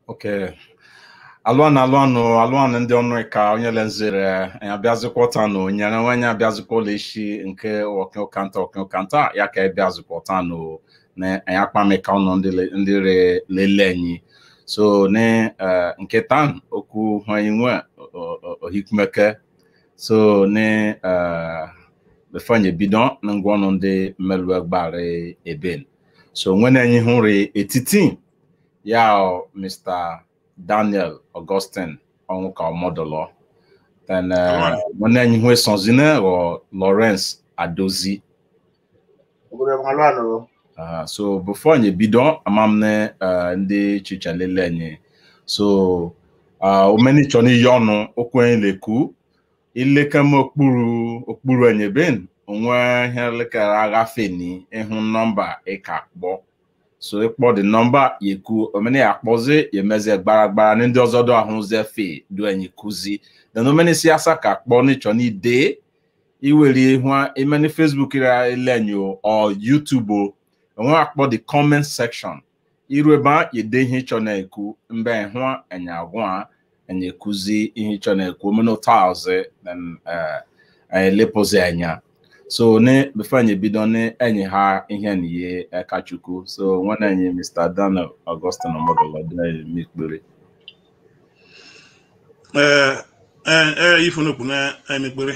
Okay. alụanụ alụanụ alụanụ ndị ọnụ ka onye lenzere anyị abịazikwatanụ nyere onye abịazikwala echi nke ọkụkanta ọkụkanta ya ka ịbịazikwatanụ na anyị akpamika ọnụ ndị le- ndị re- lele anyị so ne eh, nke tan okwu anyị nwe ohikumeke so ne eh, befanye bido na ngwaọnụ ndị mmelụ gbara eben so nwene anyị hụrụ etiti ya ọ, Mr. Daniel Augustine ọnwụ ka ọmọdụlọ then Alright. nwanne anyị hụ esonzine ghọ Lawrence Adozi obodo malụ anụ Uh, so before anyị bido amamne uh, ndị chicha lele anyị so uh, omeni chọ n'iyi ọnụ okwu anyị lekwu ilekeme okpuru okpuru anyị ben onwe ihe lekere aghafe ni ịhụ nọmba ịka kpọ so ịkpọ dị nọmba yeku omeni akpọzi yemeze gbaragbara na ndị ọzọ dụ ahụze fe du anyị kuzi then omeni si asa ka kpọ n'ịchọ n'ide iwere ihu imeni Facebook ra ile anyị o or YouTube o onwe akpọ the comment section iru ebe a yede ihe ịchọ na-ekwu mgbe hụ enya agwụ a enya ekuzi ihe ịchọ na-ekwu omena ụta ọzọ then elepụzi anya so ne before anyị ebido ne enyi ha ihe na ihe aka chukwu so nwanne anyị Mr. Daniel Augustine Omodolo mekpere ee ee ee ifunukwu na emekpere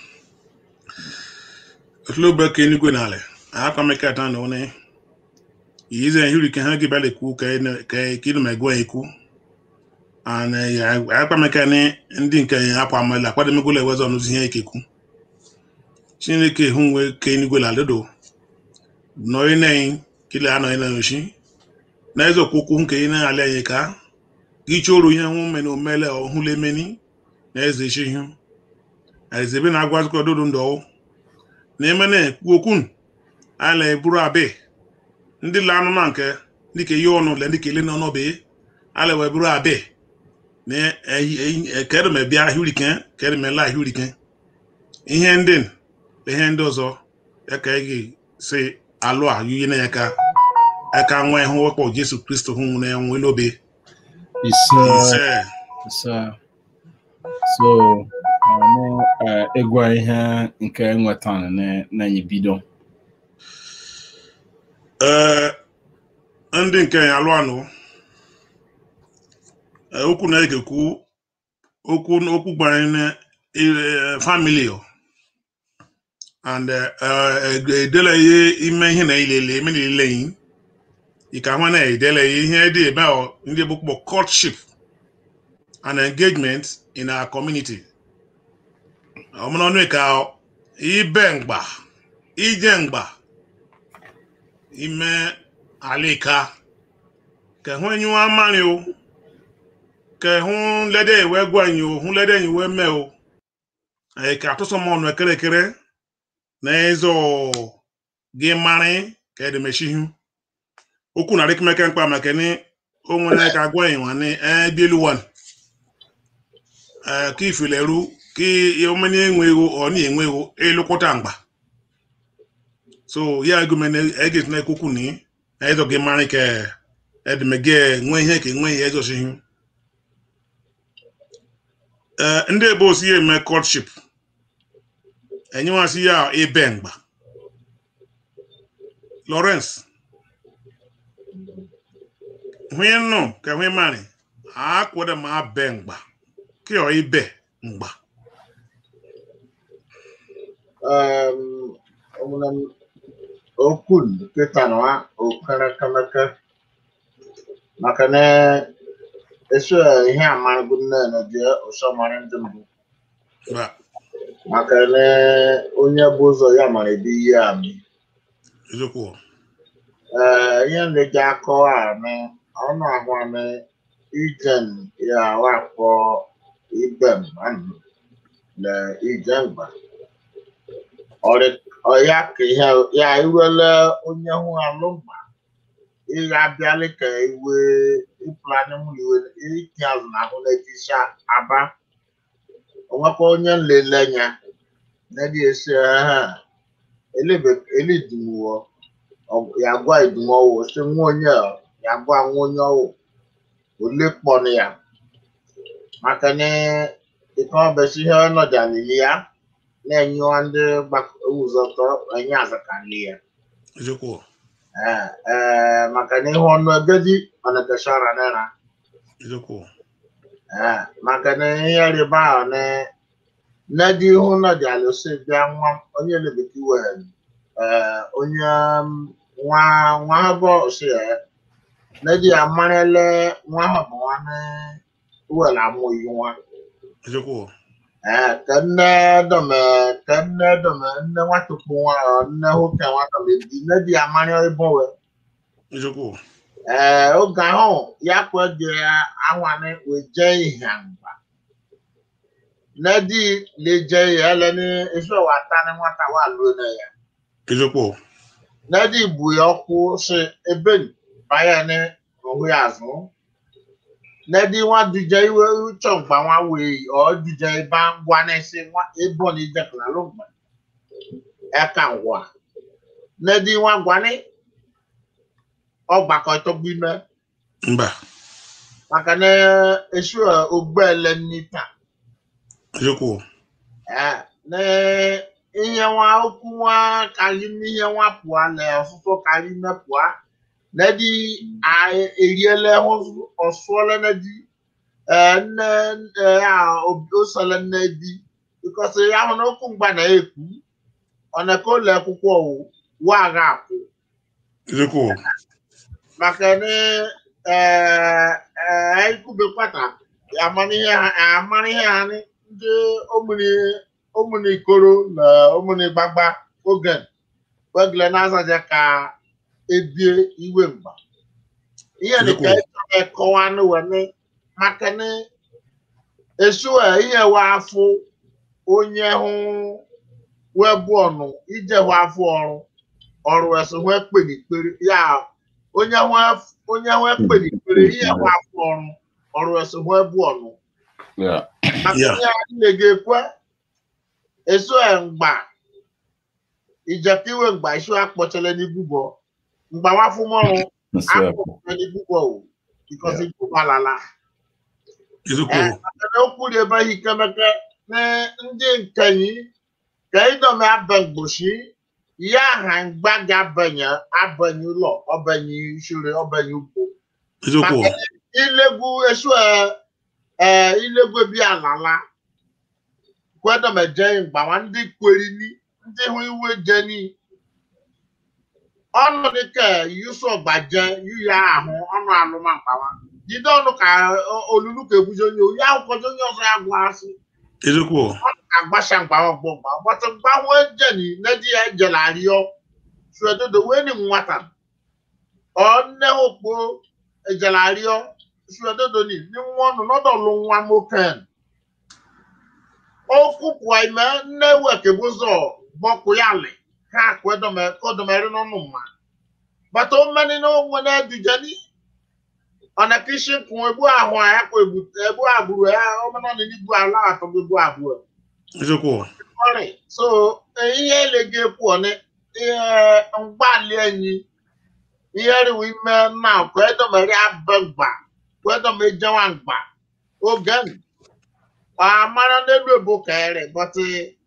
otulobe ka enigwe n'ala akwamekata na one yize hiri ke ha gibale ku ka ka kinu megwa eku ana ya akwameka ni ndị nke ya akwa amala kwado megole wezo ọnụzi ihe ekeku chineke hụ nwe ka enigwe la ledo nọrị na kile anọ ina yoshi na ezo kwukwu nke ina ala anyị ka gị chọrọ ihe hụ mene omele ọhụle meni na eze shi ihe ezebe na agwazikọ dodo ndọ na emene ekwu okwu ala eburu abe ndị la anụ na nke dịka ihe ọnụ le dịka ele na ọnọbe ala wee buru abe na kedeme bịa ahịrike kedeme la ahịrike ihe ndị n- ihe ndị ọzọ ya ka ị si alụ a yuye na ya ka aka nwa ịhụ wekpọ jesu kristo hụ na enwe n'obe ise ise ise so ọnụ ịgwa ihe nke nwetara na- na anyị bido ee ndị nke ya alụ anụ ee, okwu na-ekekwu okwu okwu gbanyere na eh, family o. and eh, eh, edele ihe ime ihe na ilele eme na ilele yi ika hụ na edele ihe dị ebe a ndị bụ kpọ courtship and engagement in our community ọmụnọnụ ka ibe mgba ije mgba ime alika kẹhún ẹyin wa márin o kẹhún lẹdẹ ìwẹ gbọnyin o hún lẹdẹ ìwẹ mẹ o ẹka àtúnṣọmọ ọnà kẹrẹkẹrẹ n'ẹzọ gị marin kẹdẹmẹsíhun okwu na rikimẹkẹ mkpa mẹkẹ ní ohun ẹ ká gbọnyin wa ní ẹ bíélú wọn ẹ kí ìfìlẹ ru kí ọmọ ní enwe ego ọ ní enwe ego elukọta mgba so ya egomene eget na ekwukwu ni ezo gị mara ka edemege nwe ihe ka enwe ihe ezosighi ee ndị ebe osi ya eme courtship enyemasị ya ebe mgba Lawrence hwe nụ ka hwe mari akwụrụ ma abe mgba ka ọ ibe mgba ọmụna okwu nkịta nwa okerekemeke maka na eso ihe amarịgo nne na dị ụsọmarị ndị mbụ Ba, maka na onye bụ ụzọ ya mara ebe ihe amị eziokwu ee ihe na-eji akọwa amị ọnụ ahụ amị ijen ya wakpọ ibe mmanụ na ije mgba ọya ka ihe ya iwele onye hụ alụmma ịga abịalị ka iwe ịpụlanye mụ iwe iti azụ na ahụ na-etisa aba onwekwa onye nlele nya na-edi esi ha elidumuwo ya gwa idumuwo si nwa onye a, ya gwa nwa onye ọwụ ole kpọnụ ya maka na ịkọ besi ihe ọnọdụ alili ya na-enyewa ndị gbakọwụzọtọ enye azakali ya eziokwu ee ee maka na ihe ọnụ egedi ọnagashara nera eziokwu ee maka na ihe rịba ahụ na nne dị ihu nọdụ alụsị bịa nwa onye lebeki wee ee onye um, nwa nwa ha bụ si ya nne dị amarịle nwa ha bụ nwa na were amụghị nwa eziokwu ee ka nne dọme ka nne dọme nne nwatukpu nwa ọ, nne nwoke nwa dọme di nne dị amarị ịbụ wee eziokwu ee oge ahụ ya kwege anwani weje ihe mgba nedi leje ya eleni ife wata ni nwata wa luo na ya eziokwu nedi bu ya ọkụ si ebe baya ni ohu ya azụ nedi nwa duje iwe uche mgba nwa wee ọ duje iba ngwa n'isi nwa ebo ni ijekula ló gbà ẹka ngwa nedi nwa gwani ọgbakọ tó gbime mba maka na esu ogbele nita eziokwu Eh, na ihe nwa okwu nwa karị n'ihe nwa pụọ na ọsụsụ karị ime pụọ na di a- eriele hụ- ọsụọle na di eh, nne eh, ya osele nne di bikọsi ya hụ na okwu mgba na-ekwu ọ na ka ụlọ akwụkwọ wụ wa agha akwụ eziokwu maka na eh, eh, ikwubekwata amamihe ha amamihe ha ni ndị omuni omuni ikoro na omuni gbagba oge wegle na-azaja ka ebie iwe mgba ihe dịka ịchọrọ ịkọwa n'uwene maka na esu a ihe wa afụ onye hụ webu ọnụ ije hụ afụ ọrụ ọrụ eso hụ ekpenikpere ya onye hụ onye hụ ekpenikpere ihe hụ afụ ọrụ ọrụ eso hụ ebu ọnụ Yeah. maka Yeah. ihe anyị na-ekwe eso e mgba ijekiwe mgba isu akpọchele n'ibubọ mgba wafụmọrụ That's right. akpọchele n'ibubọ o because ibubọ alala eziokwu ekele okwu dị ebe ihe ikemeke na ndị nkenyi ka ịdọme abengboshi ya ha mgba ga-abanye abanye ụlọ ọbanye ishure ọbanye ugbo eziokwu maka ilegwu esu ee ilegwu ebi alala kwedomeje mgbawa ndị kwerini ndị hụ iwe jeni ọnụ dịka yusu ọgbaje yuya ahụ ọnụ alụma mgbawa jide ọnụ ka o- olulu ka ebuzi onye oyi akwụkwọzi onye ọzọ ya gwa asị eziokwu agbasa mgbawa ọgbọ mgba gbata mgbanwe jeni nedi ya jela arịọ suedodo weni nwata ọ nne okpo ejela arịọ suedodo ni ni nwa ọnụ nọdọlụ nwa moken okwu pụọ ime nne wekebụzọ bọkụ ya lị ha kwedomere n'ọnụ mma gbata omeni na onwe na edujeni ọna kishin kun ebu ahụ ya kwa ebu ebu abụrụ ya ọmena na ibu ala atọ ebu abụọ eziokwu ọrị so eh, ihe elege pụọ ni ihe mgbalị enyi ihe riwe ime na kwedomere abegba kwedomejewa mgba oge n amara n'elu ebo kere but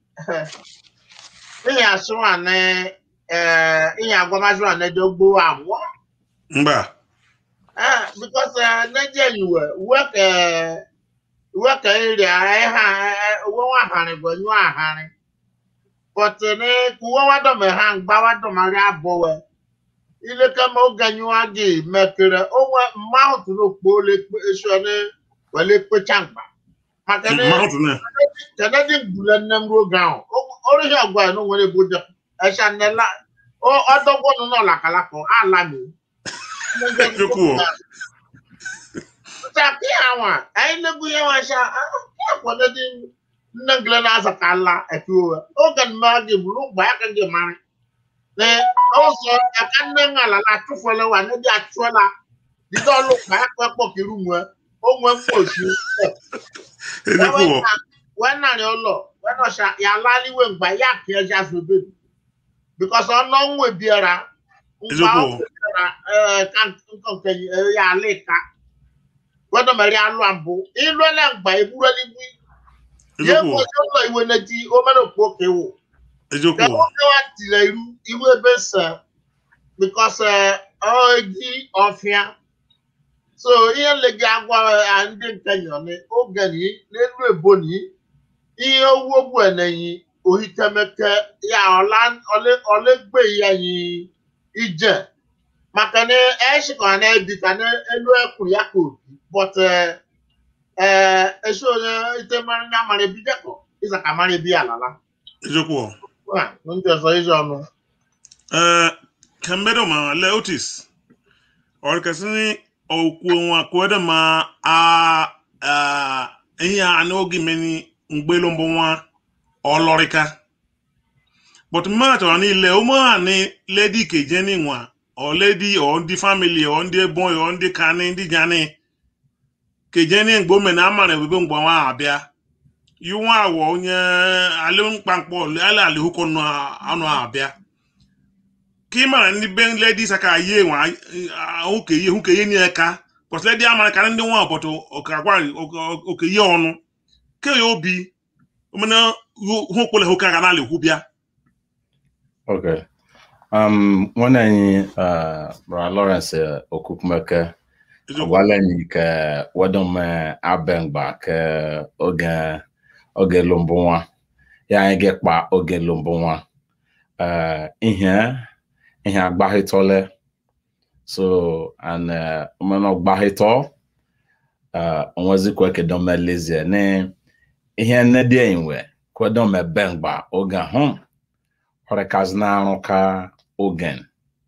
ihe asụwa na eh, ihe agwamazụwa na edogbo amụọ mba Ah, because uh, Nigeria you were work uh, work area ha wo wa hare go nyu ahare but ne ku wo wa do me han gba wa do mari abo we ile ka mo ganyu agi mekere o wa mouth no po le pe so ne wele pe changba maka ne mount na tẹ̀lé dín gbùlẹ̀ nẹ́múró gan ọ̀ oríṣi ọ̀gbọ́n ẹ̀ ló wọlé bójú ẹ̀ṣẹ̀ nẹ́lá ọ̀dọ́gbọ́n náà làkàlàkọ̀ á lámì. Jókòó. Ṣé kí àwọn ẹ̀yin lẹ́gùn yẹn wọ́n ṣá kí àpọ̀lé dín nnẹ́gilẹ̀ náà sọ̀kà ńlá ẹ̀kí o ẹ̀ ó kàn máa gé bùrú gbà á kàn gé mari. Ẹ ó sọ ẹ̀ka nnẹ́ngà lálá túfọ̀lẹ́ wà níbi àtúwọ́lá dídọ́ ló gbà á pẹ́ pọ̀ kiri mu ẹ̀ ó mú ẹ̀ mú òṣù eziokwu wena ni ụlọ wena ọsha ya laliwe mgba ya ka eja zobe because ọnụ nwe biara mgba Eziokwu. o biara eh, ka nkọ nke eh, ya alịka wẹ́dọ̀ mẹ́rin alọ́ àbò ìlú ẹlẹ́gbà ìbúrẹ́ níbí yẹ kó ṣe lọ ìwé n'etí ó mẹ́rin kó kéwò eziokwu kẹ́wọ́ kẹ́wà tìlẹ̀ irú irú ebe sẹ̀ because ọ edi ọfịa so ihe nlegi agwa eh, ndị nkenyọ ni oge ni n'elu ebo ni ihe owó ogbu ẹnẹyin ohitemeke ya ọla ọlẹ ọlẹgbe ya yi ije maka na ẹṣikọ na ebi ka na elu ẹkùn ya ka obi but ẹ ẹ ẹṣọ onye ite mara ya mara ebi dẹkọ ịzaka mara ebi alala eziokwu wa ndị ọzọ ịzọ ọnụ ee kemgbe ma le otis ọrịkasị ni okwu nwa kwede ma a a ihe a n'oge meni mgbelu mbụ nwa ọlọrịka but mma chọrọ niile ụmụ ha ni ledi keje ni nwa ọ ledi ọ ndị famili ọ ndị ebonyi ọ ndị kani ndị jani keje ni mgbe ome na amara ebube mgbe nwa abịa yiwa awọ onye alụmkpamkpọ ala alihụkọ anụ abịa ka ị mara ndị be ledi saka ye nwa oke ye hụ ka ye nye ka pọt ledi amara ka ndị nwa ọbọtọ ọkagwa oke ye ọnụ ke ya obi omena hụ kpọle hụ ka ga na alihụ bịa Okay. Um, nwanne anyị uh, Brother Lawrence uh, Okukwumeke agwala anyị ka wedome abengba ka oge oge lụmbụ nwa ya anyị ga-ekpa oge lụmbụ nwa uh, ihe ihe agbahịtọle so and uh, omenọ gbahịtọ uh, onwezikwa kedome lezie ne ihe nne dị enwe kwedome bengba oge ahụ ọrịkazị na-arụ ka ogen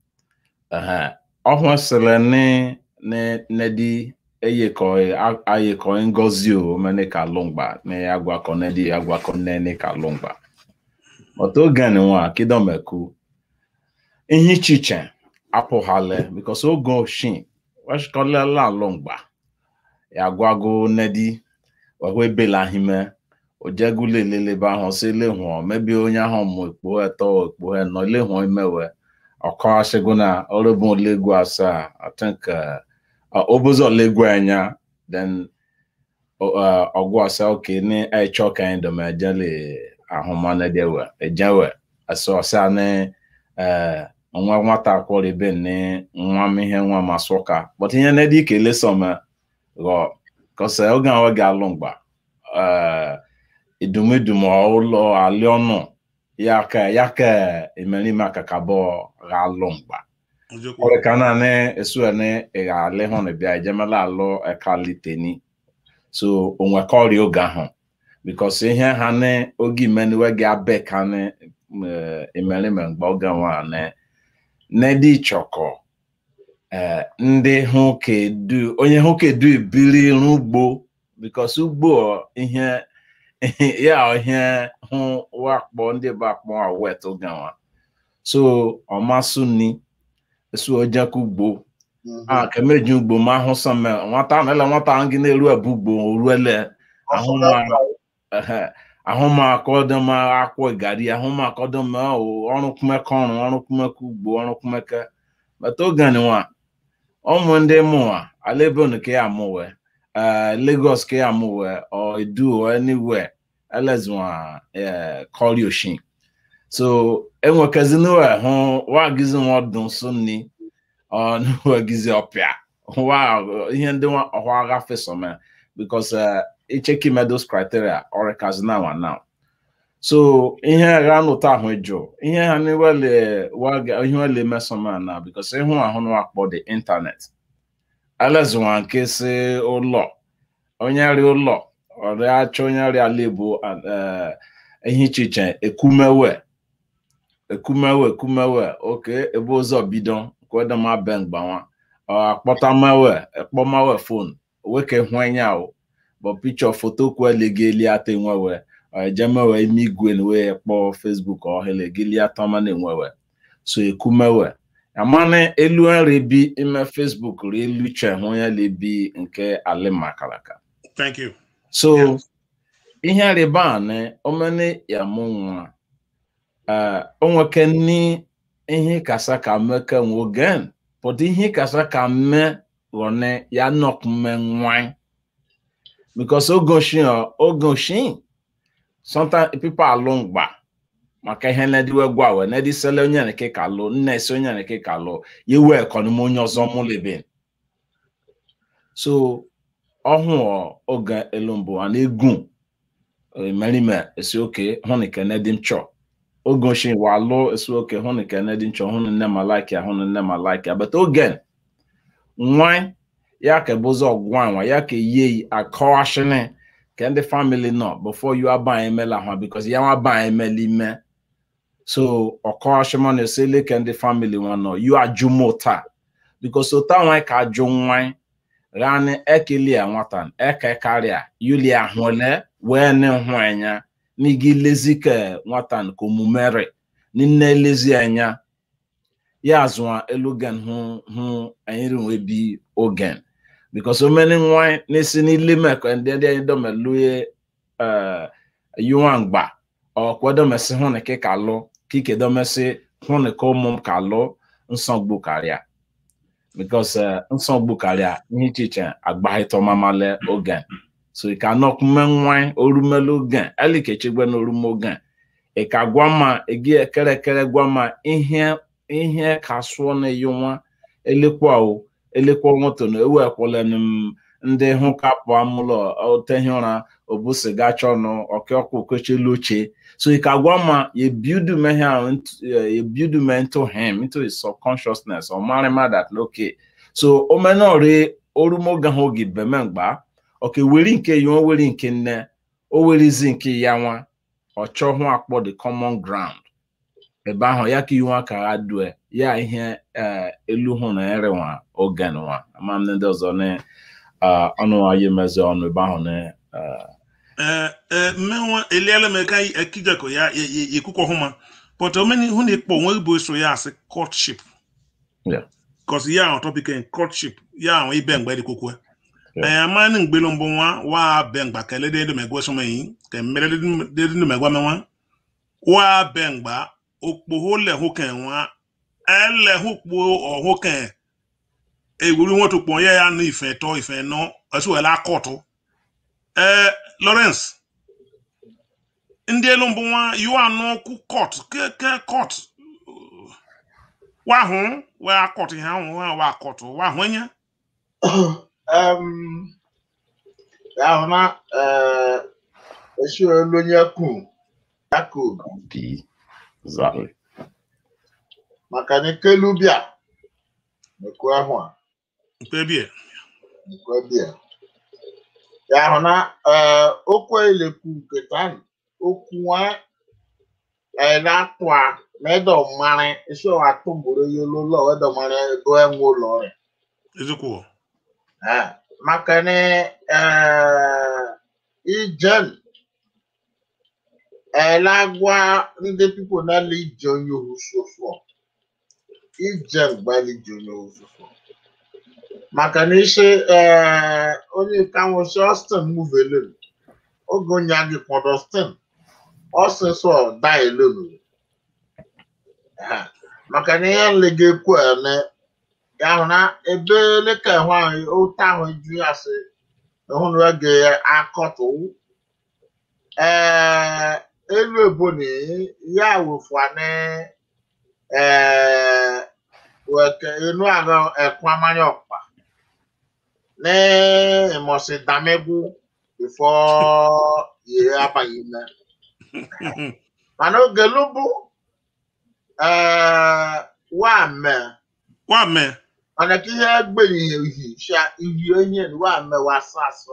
ọhụụ sịrị nedi eyekọ ayekọ ngozi o mene ka lụmgba na agwakọ nedi agwakọ nene ka lụmgba ọtọ ogen nwa kidomeku ihe ichiche apụghale bikos oge oshin weshikolela lụmgba ya gwago nedi wahụ ebelahime ojegule lelebe ahụ si lehụọ mebi onye ahụ mụ ekpo eto ekpo enọ lehụọ imewe ọkọ asịgo na ọrụbụ olegwu asaa i think obozi olegwu anya then ọgwụ asa oke ni ẹchọ ka anyị dọm ejele ahụmana dewe ejewe asọ ọsa ni nwa nwata akwọrọ ibe ni nwa m ihe nwa masụka but ihe na dị kele sọma ghọ kọsa oge ahụ ga-alụ mgba idumidum ụlọ aliọnụ ya ka ya ka emerime akakabọ ghalụ mgba ọrịka naanị esu ene ịgha alị hụ na bịa ejemela alụ ekaliteni so onwe ka ọrịa oge ahụ bikos ihe ha ne oge imeniwe gị abe ka ne emerime mgba oge nwa ne nedi chọkọ ndị hụ kedu onye hụ kedu ebili rụ ugbo bikos ugbo ihe ya ihe hụ wakpọ ndị bụ akpọ awet oge nwa so ọmasụ ni esu ojeku ugbo a kemeji ugbo ma ahụ sọme nwata nele nwata gị na-eru ebu ugbo oruele ahụma akọdọma akwọ gari ahụma akọdọma ọrụ kumeke ọrụ ọrụ kumeke ugbo ọrụ kumeke bata oge nwa ụmụ ndị mụwa alebon ka ya mụwe Lagos ka ya mụwe or Edo or anywhere elezwa kọri oshin so enwekaziniwe hụ wagizi nwadụ nso nni ọnụwegizi ọpịa wa ihe ndị ọhụ agha fesome because icheki medos criteria ọrịkazi na nwa now so ihe agha nụta ahụ jụ ihe ha niwele ihe wele mesoma na because ịhụ ahụ na wakpọ the internet elezwa nke si ụlọ onye ri ụlọ ọrịa achọ onye rịa ala igbo ihe ichiche ekumewe ekumewe ekumewe oke ebe ụzọ bido kwedema be mgbanwa akpọtamewe ekpọmawe fon weke hụenya o bụ pichọ foto kwelegali ata enwewe ejemewe ime igwe wee kpọọ fesbuk ọhelegali atama na enwewe so ekumewe amana elu nri bi ime fesbuk ri elu che hụ ya lebi nke alimakalaka thank you so ihe rịba na omene ya mụ nwa onweke ni ihe kasa ka meke nwogen pụta ihe kasa ka mme ghọne ya nọkume nwan because ogoshin ọ ogoshin sometimes people alụ mgba maka ihe nediwe gwawe nedi sele onye nke ka lụ nna esi onye nke ka lụ yewe ekọnụm onye ọzọ mụlebe so ọhụ oge elu mbụ a na-egwu merime esi oke hụ na ikene dị nchọ oge ochie wa alụ esi oke hụ na ikene dị nchọ hụ na nne ma like ya hụ na nne ma like ya but oge nwa ya ka bụzi ọgwa nwa ya ka ye akọwashini ka ndị family nọ before you aba emela ha because ya nwa ba emela ime so ọkọwashima na esele ka ndị family nwa nọ you ajụmụ taa because ota nwa ka ajụ nwa rani ekelia nwata eke karịa yulia hụle wee ne hụ anya n'igi lezi ka nwata nke omumere nne lezi anya ya azụa elugen hụ hụ anyị rinwe bi ogen because omeni nwa n'isi n'ile mekọ ndị ndị anyị domeluye yuwa mgba ọkwa domesi hụ na ka lụ kike domesi hụ na ka ụmụ m ka lụ nsogbu karịa because nsogbu karịa ihe iche iche agbaghịtọmamale ogen so ị ka nọkume nwa orumele ogen elikechegbe na orume ogen ị ka gwa ma egi ekere ekere gwa ma ihe ihe ka sụọ na eyi nwa elekwa o elekwa nwoto na ewu ekwele m ndị hụ kapụ amụlọ otehi ụra obu siga chọnụ ọkọkụ okechelu oche so ị ka gwa ma you build me here you build me into him into his subconsciousness or marry ma that okay so omenori orumoga ha oge bemengba oke weri nke ya o weri nke nne o werizi nke ya nwa ọ chọhụ akpọ the common ground ebe ahụ ya ka iwu aka ha due ya ihe elu hụ na erenwa ogen nwa ama ndị ọzọ na ọnụ anyị mezi ọnụ ebe ahụ na mmenwa eliela m ka ekijeko ya ekwukwo hụma but omeni hụ na ikpọ onwe bụ eso ya asị courtship cause ya ahụ topic courtship ya ahụ ibe mgbe dịkwukwe amani ngbelo mbụ nwa wa be mgba ka elede edo megwe so meyi ka mmere de no megwa menwa wa be mgba okpo le hu kan wa ele hu po ohu kan ewuru won to pon ya ya no ife to ife no esu ela kotu eh Lawrence ndị elu mbụ nwa yu anọ ku court ke ke court wa hu wa court ha hu wa court wa hu nya um, ahụ na esi olu onye kwu yakub Exactly. maka na ekelu bịa nekwu ahụ a mkpebie nekwu bịa ya ahụ na okwu elekwu nke tan okwu nwa na-atụ a medo mmarị isi ọwa tụgburu ya ụlọ wedo mmarị ego enwe ụlọ ọrịa ezekwo maka na ijen elagwa ndị pipo na-ele ije onye ohusofo ije mgbali ije onye ohusofo maka na isi onye kanwosi Austin muvelen oge onye agị kpọdọ Austin ọsịsọ da elonu maka na ihe nlega ekwu ene ya hụ na ebe leka hụ ahụ ụta ahụ ju ya sị hụ na oge akọtụ ee elu eboni ya wefụane ee weke enu agha ekwa mmanya ọkpa na ịmọsị damegwu bifo yiri abaghị ime mana oge lubu ee wa mee wa mee ọ̀nà kí yẹ gbẹ̀yìn ìhì ṣá ìhì onye wà mẹ́wàá sàṣọ.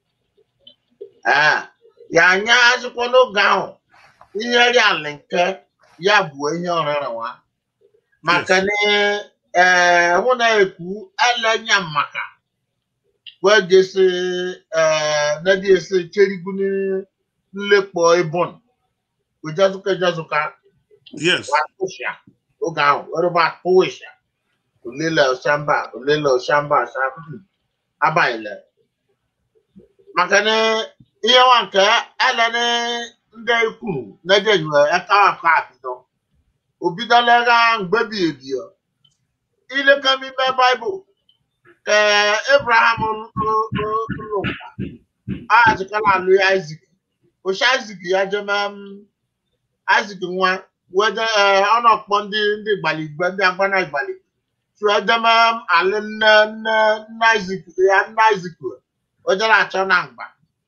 Yà anya akwụkwọ n'oge ahụ ihe rí àlìnkẹ́ ya bụ ihe ọrịrị wa. Maka na hụ na ekwu elenya maka wee jesi nadi esi cherigu nlekpọ ibon. Ojazuka ejazuka yes wa kụsịa oge ahụ were ba kụwịsịa. olele ọsamba olele ọsamba ọsamba abalị maka na ihe nwa nke ele ndị kwuru na-ejenywe ekawakọ abido obidolega mgbebi ebio ilekamibe baịbụl ka Abraham lụkwa aghachikala alụ ya Isaac oshi Isaac ya jeme Isaac nwa wede ọ nọkpọ ndị ndị igbaligbe ndị agbana igbaligbe tụ edeme alị nne nne nne Isaac ya nne Isaac ojere achọ na mgba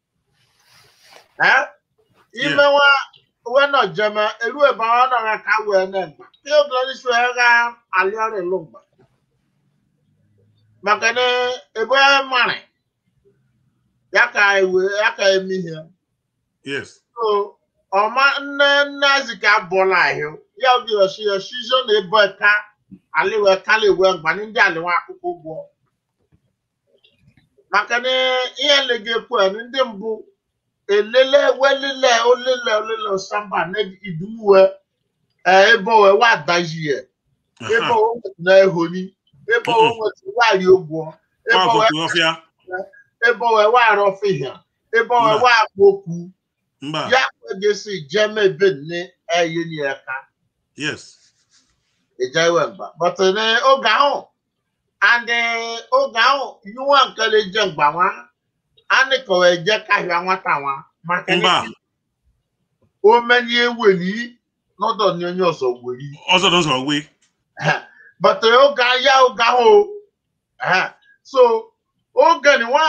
imewa wena jeme elu ebe ọ nọ ka wee na mgba ihe oge isi wee ga alị ọrụ ịlụ mgba maka na ebe mara ya ka ewe ya ka eme ihe yes so ọma nne nne Isaac abụọla ahụ ya oge yoshi yoshi zo na ebe ka aliwe kala ewe mgba ndị aliwa akwụkwọ ụgwọ maka na ihe legekwu ndị mbụ elele welile olile olile osamba na idumuwe ebe owe wa adaji ya ebe owe nwetụ na ehoni ebe owe nwetụ wari ụgwọ ebe owe ọfịa ebe owe wa arọfihia ebe owe wa akpa okwu mba ya kwegesi jeme ebe nne eye ni aka yes ejewe mba but ne oge ahụ and oge ahụ yiwa nke na-eje mgba nwa anị kọwa eje kahịa nwata nwa maka mba o menye eweli n'ọdọ ni onye ọzọ weri ọzọ n'ụzọ gwe but oge ya oge ahụ eh, so oge ni nwa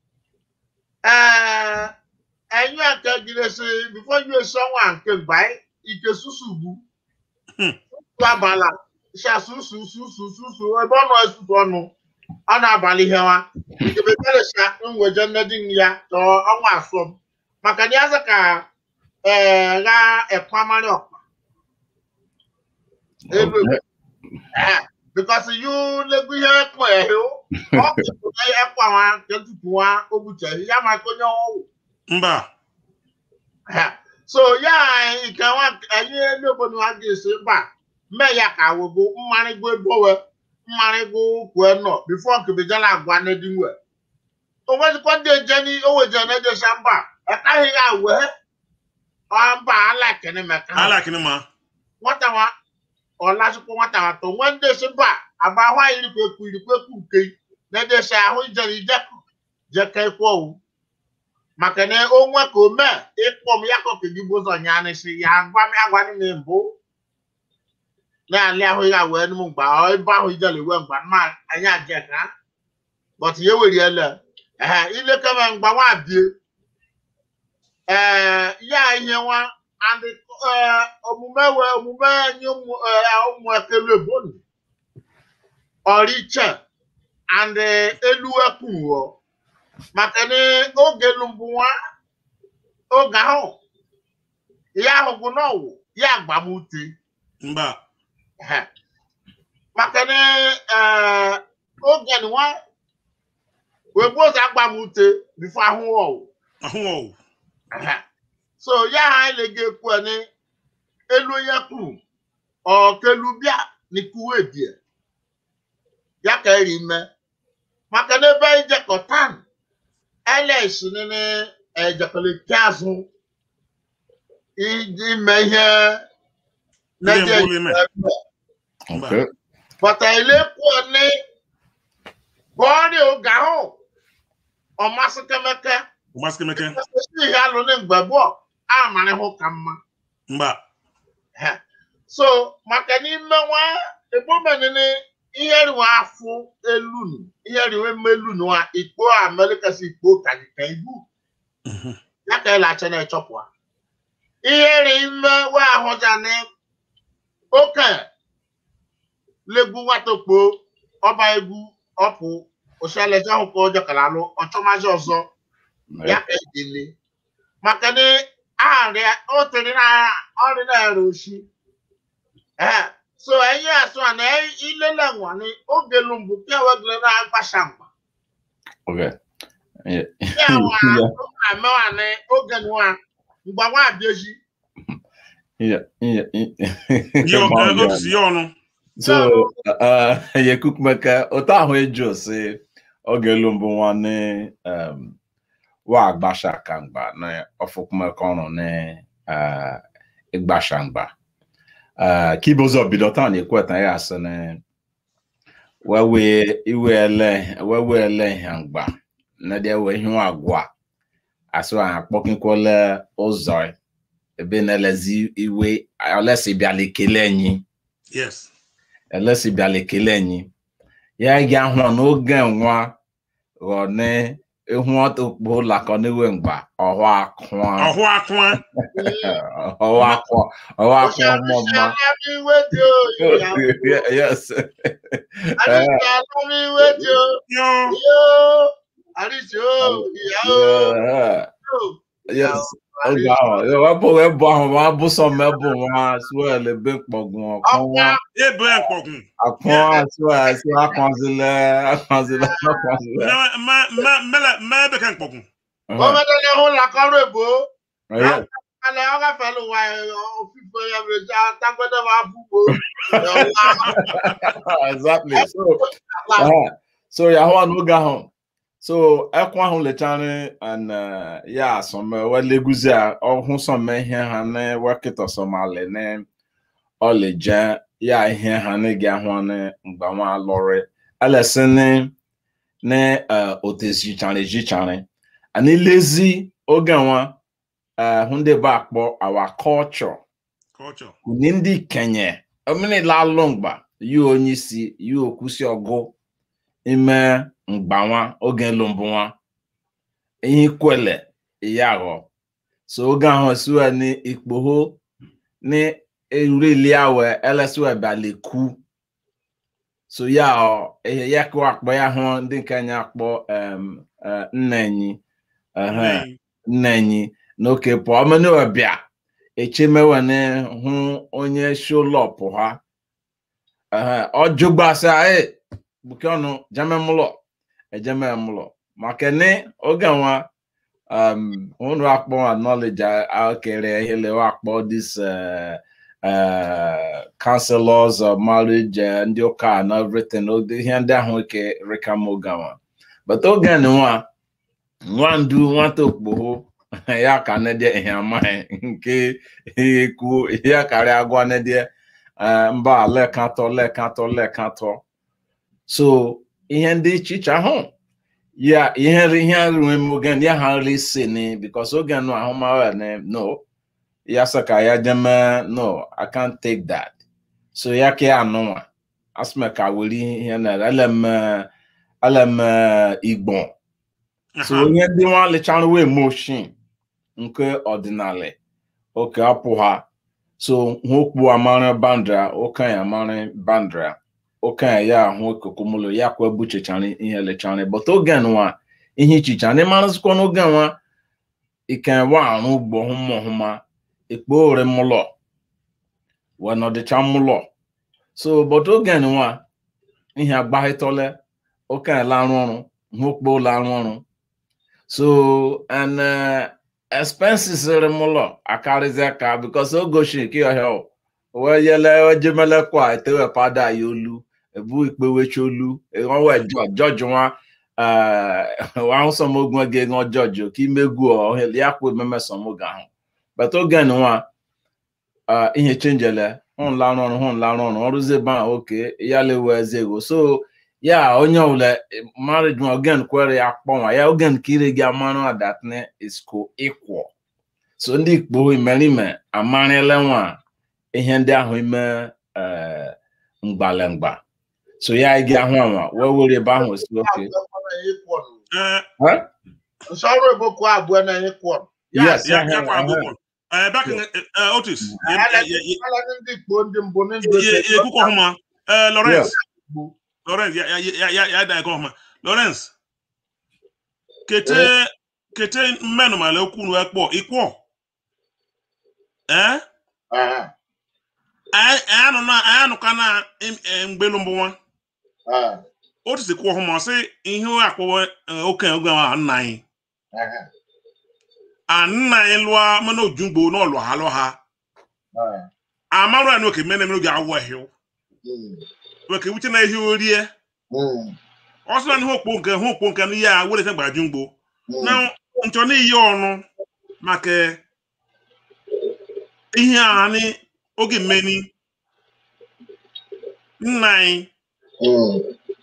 eh, enyo nke gidesi before you esi ọnwa nke mgba ike susu ugbu Hmm. abala shasususususu ebe ọ nọ esusu ọnụ ọ na-abalị ihe nwa ikebebelesha nweje nnedi ya tọọ ọnwa asọm maka na ya sị ka ee gha ekwamarị ọkpa elu Eh, because you legu ihe ekpo ehe ọ bụ ekwa nwa nke tupu nwa o bucheghị ya maka onye ọwụ mba Ha. so ya ike nwa anyị elu obodo ha ga-esi mba mee ya ka wego mmarịgo ebowe mmarịgo kwue nọ bifo nkebejala agwa n'edinwe onwezikwa ndị ejeni oweje na-ejesha mba ekaghị ya wee ọ mba alakene meka alakịnị ma nwata nwa ọlachukwu nwata nwa to nwe ndị esi mba agba ahụ anyị irikweku irikweku nke na-ejesha ahụ ijere ijeku jeka ekwe owu maka na onwe ka ome ịkpọ m ya kọka gị bụ ụzọ nya nịsị ya agwa m agwa m mbụ na-alị ahụ ya wee nụ m mgba ọ ebe ahụ ijele wee mgba ma anyị aje ka but ya were ele ee ilekebe mgba nwa bie ee ya ihe nwa and ee omume wee omume anyị ụmụ ee, ụmụ ekelu ebonu ọrịche and eh, elu ekwughọ maka na oge elu mbụ nwa oge ahụ ya ahụ bụ n'ọwụ ya agbamute mba Ehe. maka na eh, oge nwa wee gbuo ụzọ agbamute bifo ahụ ọwụ ahụ ọwụ Ehe. so ya ha anyị na-ege ekwu ni elu ya kwuru ọkelu bịa n'ikuwe bie ya ka eri ime maka na ebe ijekọtan ls nene ejekọlete azụ iji ime ihe na-eje mbụ ime. Okay. bọta elekwuo ni bọọrị oge ahụ ọmasị kemeke gbasịkemeke esi ihe alụ na mgbe gboo amarị hụ ka mma mba Ha. so maka n'ime nwa egbomenene ihe riwa afụ elunu ihe riwe melunu a ikpo amerịka si ikpo kajika ibu Mhm. ya ka ịlacha na-echọpụ ha ihe ri ime wa ahụja na oke legbu nwata okpo ọba egwu ọpụ oshalaja ahụ ka ọjọ kara alụ ọchọmazi ọzọ ya ka edele maka na arịa o tere na ọrịa na-ere oshi ee so enye asụ a na ilele nwa ni oge lumbu ke wegele na agbasha mgba Okay. Yeah. ya nwa amewa ni oge nwa mgba nwa abịaji Yeah. Yeah. Ihe ọ- Yeah. otu si ya ọnụ so uh, yekukumeke otu ahụ eju si oge elu mbụ nwanne um, wa agbasha kangba na ọfụkumeke ọrụ na uh, ịgbasha mgba uh, kibozo bido taa na ekweta ya asị na wewe iwele wewe hangba na dia we hu agwa aso a kpọkinkwole ụzọ ebe na-elezi iwe olesi bịala ekele enyi yes elesi bịala ekele enyi ya ga hụ n'oge nwa ghọne ihu ọtụkpụ ụlakọ n'iwe mgba ọhụ akụa ọhụ akwa ọhụ akụ ọhụ akụ ọmụma Alábíwé tí ó ìyàwó. yes Àríṣe alábíwé tí ó yo yóò. Àríṣe ó ìyàwó. Yeah. yóò. yes oge ahụ wepụ webụ ahụ ma abụ sọ mebụ nwa suel ebe mkpọgwụ ọkụ nwa ebe mkpọgwụ akụ suel si akwanzile akwanzile akwanzile ma ebe ka mkpọgwụ Gómìnà ní ọ̀hún làkọ́rọ̀ èbó. Yes. Alẹ́ ọ̀gá fẹ́lú wa òfìfo ẹ̀rẹ̀ já tágbẹ́dẹ́ máa búgbó. exactly so uh, so yahoo n'oge ahụ so ekwe ahụ lechara and uh, ya asọm weleguzi a ọhụ sọm ihe ha na wekịta sọmali na ọlịje ya ihe ha na gị ahụ na mgbanwe alọrị alesi ni na otezichara ejichara ani lezi oge nwa uh, hụ ndị bụ akpọ our culture culture kuni ndị kenye omini lalụ mgba yi onye isi yi okwusi ọgụ ime mgbanwa oge lụmbụ nwa ihe kwele ya ghọ so oge ahụ siwe ni ikpoho ni erili awe elesiwe baleku so ya ọ ihe ya kụ akpọ ya hụ ndị kenye akpọ um, uh, nna enyi uh, nna enyi n'oke pụọ ọmeniwe bịa echemewane hụ onye sholọpụ ha ọjụgbasa e buke ọnụ jememụlọ ejememụlọ maka ni oge nwa um hụrụ akpọ knowledge akere ihele akpọ this uh, uh, counselors of marriage uh, ndị ụka and everything ihe ndị ahụ ike rikam oge nwa but oge nwa nwa ndu nwata okpogho ya ka nedie ihe amaghị nke ihe kwuo ihe karịa agwa nedie mba lekatọ lekatọ lekatọ so ihe ndị chicha ahụ ya ihe ihe ruo m oge ya ha nri si ni because oge nụ ahụmahụ ni no ya sị ka ya jeme no i can't take that so ya ka ya anụnwa asịme ka were ihe na elem elem igbo so ihe ndị nwa lechara wee motion nke ọdịnala oke apụ ha so hụkpu amara bandra okenye amara bandra okenye ya ahụ ekokomolo ya kwa ebuchechara ihe lechara but oge nwa ihe ichicha ndị marazikwa n'oge nwa ikenwa arụ ugbo hụma ọhụma ekpo ore mụlọ wee nọdịcha mụlọ so but oge nwa ihe agbaghịtọle okenye larụ ọrụ hụkpo larụ ọrụ so and uh, expenses remụlọ akarịzi aka because o gosi nke ọhịa wee yele ojemele kwa etewepada ya olu ebu ikpewecha olu ịghọwe jọji nwa ahụsọmogun gị ṅụọ jọji ka imegwu ọhịa ya kwa ememe sọmoga ahụ but oge nwa ihe chenjele hụ larụ ọrụ hụ larụ ọrụ ọrụzi ebe ahụ oke ya lewe eze ego so ya onye ọbụla marriage nwa ogen kwere ya kpọnwa ya ogen ka ire gị amarụ adatne isko ịkwọ so ndị ikpo imerime amarịla nwa ihe ndị ahụ ime mgbalemgba so ya gị ahụ anwa wee were ebe ahụ si oke Nsọrụ eboko abụọ na ihe kwọrọ. yes ya ya kwa agụkọ back in otis ndị Igbo ndị mbụ ndị ekuko ọhụma lawrence lawrence ya ya ya ya da eko ọhụma lawrence kete kete mmenụ mala okwu nu ekpọ ikwọ eh anụ na anụ ka na mgbelu mbụ nwa otu si kwụ ọhụma sị ihe akpọwa okenye oge ahụ nna anyị nna anyị lụọ mana ojungbo n'ọlụ ha lụ ha amarụ ya n'oke mene mere oge awụ ehiw oke wuche na ehi orie ọsọ na ihe okpo nke ha okpo nke n'ihe a were fe gbaju mgbo na nchọ n'iyi ọnụ maka ihe a ni oge mmeni nna anyị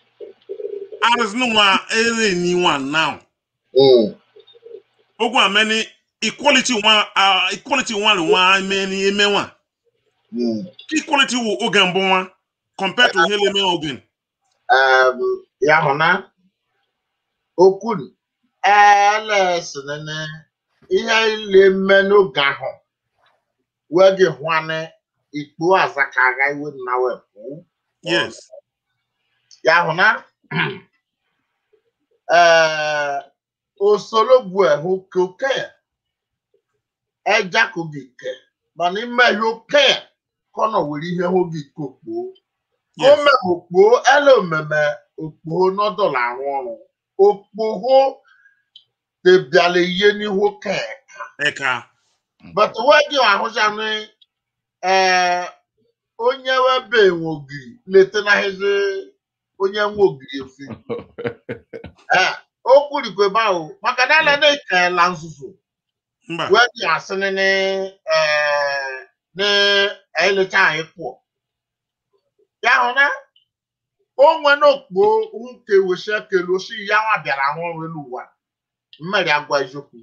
aris no wa ere ni one now Mm. ogun ameni equality one uh, equality one one many eme one Mm. equality wo ogen bo one compared to hele me ogen um, ya hụ na okwu elesịnịnị ihe ile mme n'oge ahụ wee gị hụanị ikpo aza ka agha iwe na wepụ yes ya hụ na ee osologbu ehu koke eja kogi ke mana ime ihe oke kọnọ were ihe hụ gị kokpuo yes ome okpo ele omeme okpo n'ọdọla arụ ọrụ okpoho debiala ihe n'ihu ke eka but wedi ahụjanị ee onye webe enwe ogiri lete na hezi onye nwe ogiri efi ee o kwurikwa ebe ahụ maka na ele na-ekela nzuzu mba wedi asịnị ni ee na elecha anyị kwụọ ya hụ na onwe n'okpo nke wesi ekele osi ya nwa bịara ahụ ọrụ elu ụwa mmeri agwa eziokwu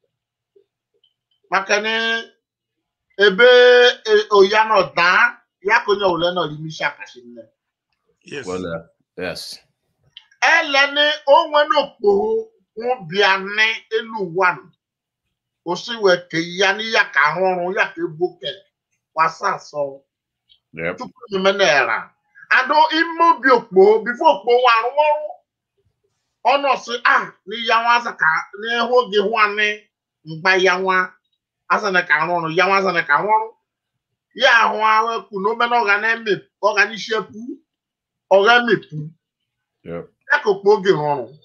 maka na ebe e- oya nọ daa ya ka onye ole nọ n'ime isi akasi nne yes well, uh, yes. ele ni onwe n'okpo hụ bịa ní elu ụwa nọ osi wee ke ya ni ya ka ahụ ọrụ ya ka ebuke wasa asọ Yep. tupu ememe na-era ado ime obi okpo bifo okpo nwa arụmọrụ ọnụ si a n'iya nwa aza ka n'ihu oge hụ anị mgba ya nwa azana ka arụ ọrụ ya nwa azana ka arụ ọrụ ya ahụ ahụ ekwu na omena ọga na-eme ọga n'isi epu ọga emepu Yep. ya ka okpo oge rụrụ ọrụ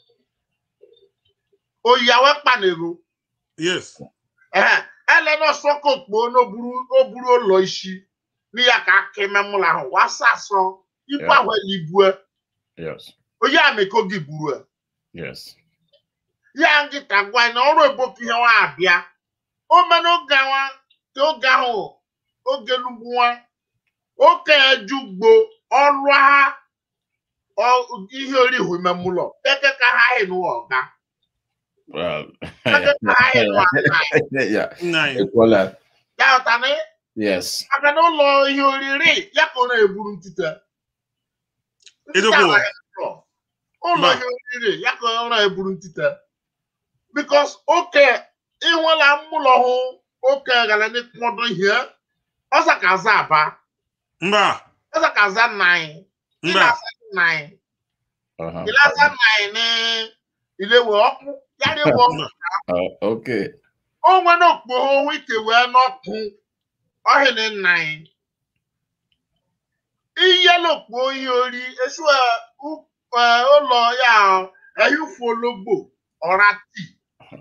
oyi awe kpanero yes ehe ele na ọsọ ka okpo n'oburu oburu ụlọ isi n'iya ka aka ime mụlụ ahụ wasa asọ ibu Yeah. ahụ eligwe Yes. onye ameko gị buru e. Yes. ya nkịta gwa anyị na ọrụ eboku ihe nwa abịa o mee n'oge nwa ka oge ahụ oge lugbu nwa oke ejugbo ọrụ ha ọ- ihe orihu ime mụlọ eke ka ha hị n'ụwa ọga Well, eke ka ha hị n'ụwa ọga yeah. nine Well, uh, ya ụta na yes. maka na ụlọ ihe oriri ya ka ọ na-eburu ntute Edokwu. Ntute amaghị ụlọ. ụlọ Mba. ihe oriri ya ka ọ na-eburu ntute bikos oke ịnwela mmụlọ hụ oke gara n'ịkpọdụ ihe ọsa ka aza aba mba ọsa ka aza nna anyị mba ịlasa nna anyị Uh-huh. ịlasa nna anyị ní ilewe ọkụ yara ewe ọkụ Uh, okay. onwe n'okpo onwe ike wee n'ọkụ ọhịrị nna anyị ihe n'okpo ihe ori esu ụlọ ya ehifu ologbo ọra tii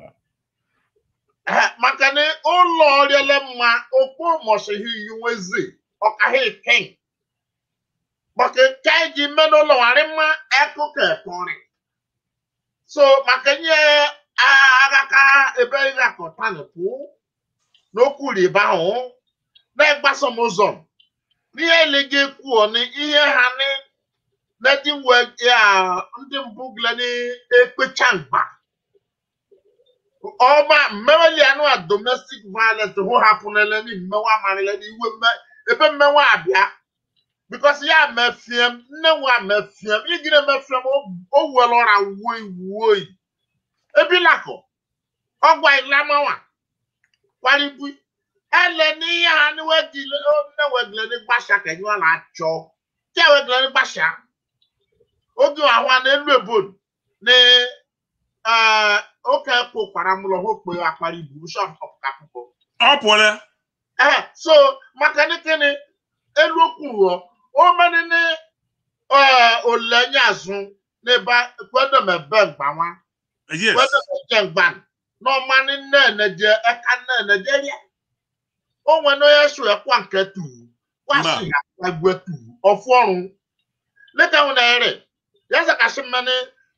Eh, maka na ụlọ ọrịele mma okpo mọsịghị iyi nwezi ọkaghị ken maka nke anyị ji mme n'ụlọ ghara mma ekụkọ ekọrị so maka nye agaka ebe ị ga-akọta n'ekwu n'okwu riba ahụ na-egbaso m ụzọ n'ihe elega ekwuo na ihe ha ni ndị nwe ya ndị mbụ gile na-ekpecha mgba ọma mmeweli anụ a domestic violence hụ hapụnele ni mmewa amarịla n'iwe mme ebe mmewa abịa because ya mefiem nne nwa mefiem igire mefiem o were ọra wuo iwu oyi ebilakọ ọgwa ilamawa kwaribu ele n'ihe ha ni wegile nne wegile ni gbasha kenye ọ na-achọ tí àwọn ẹgbẹ̀rún ní gbàṣà oge àwọn anelu ebon ní oke kó paramúlọ ó pe apari burúkú ọ̀pọ̀ka púpọ̀. ọ pụọla Eh, so maka ní kíni elu okwu rọ ó mẹ́ni ní olẹ́yìn àzún n'ebe kwedemebe mgbanwa yes kwedemebe mgban n'ọma ní nnẹ́ẹ̀nẹ́jẹ ẹ̀ka nnẹ́ẹ̀nẹ́jẹ ríà ó nwẹ ní onye so ẹ̀kwa nke tùrù wá sí àgbẹ̀ tùrù ọ̀fọ̀ ọ̀run lẹ́ka wọn náà rẹ̀ yẹ́sẹ̀ kàṣí mmẹ́ni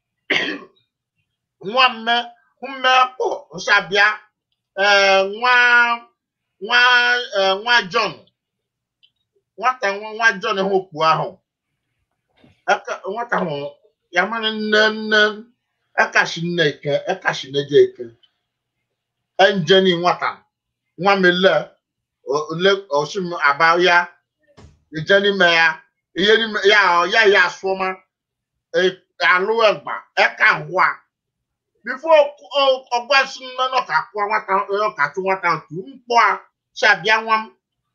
nwa mme mme kpọ̀ nsabịa eh, nwa nwa eh, nwa John nwata nwa nwa John hụ okpu ahụ aka nwata ahụ yamani nne nne ekashi nne ike ekashi neje ike enjeni nwata nwa mi le o- le osim aba ya ijeni me ya iye ni me- ya ọ ya ya asoma e alu egba eka hwa before ọgba si nne nọ ka kwa nwata ọ ka tụ nwata otu mkpọ a si abịa nwa m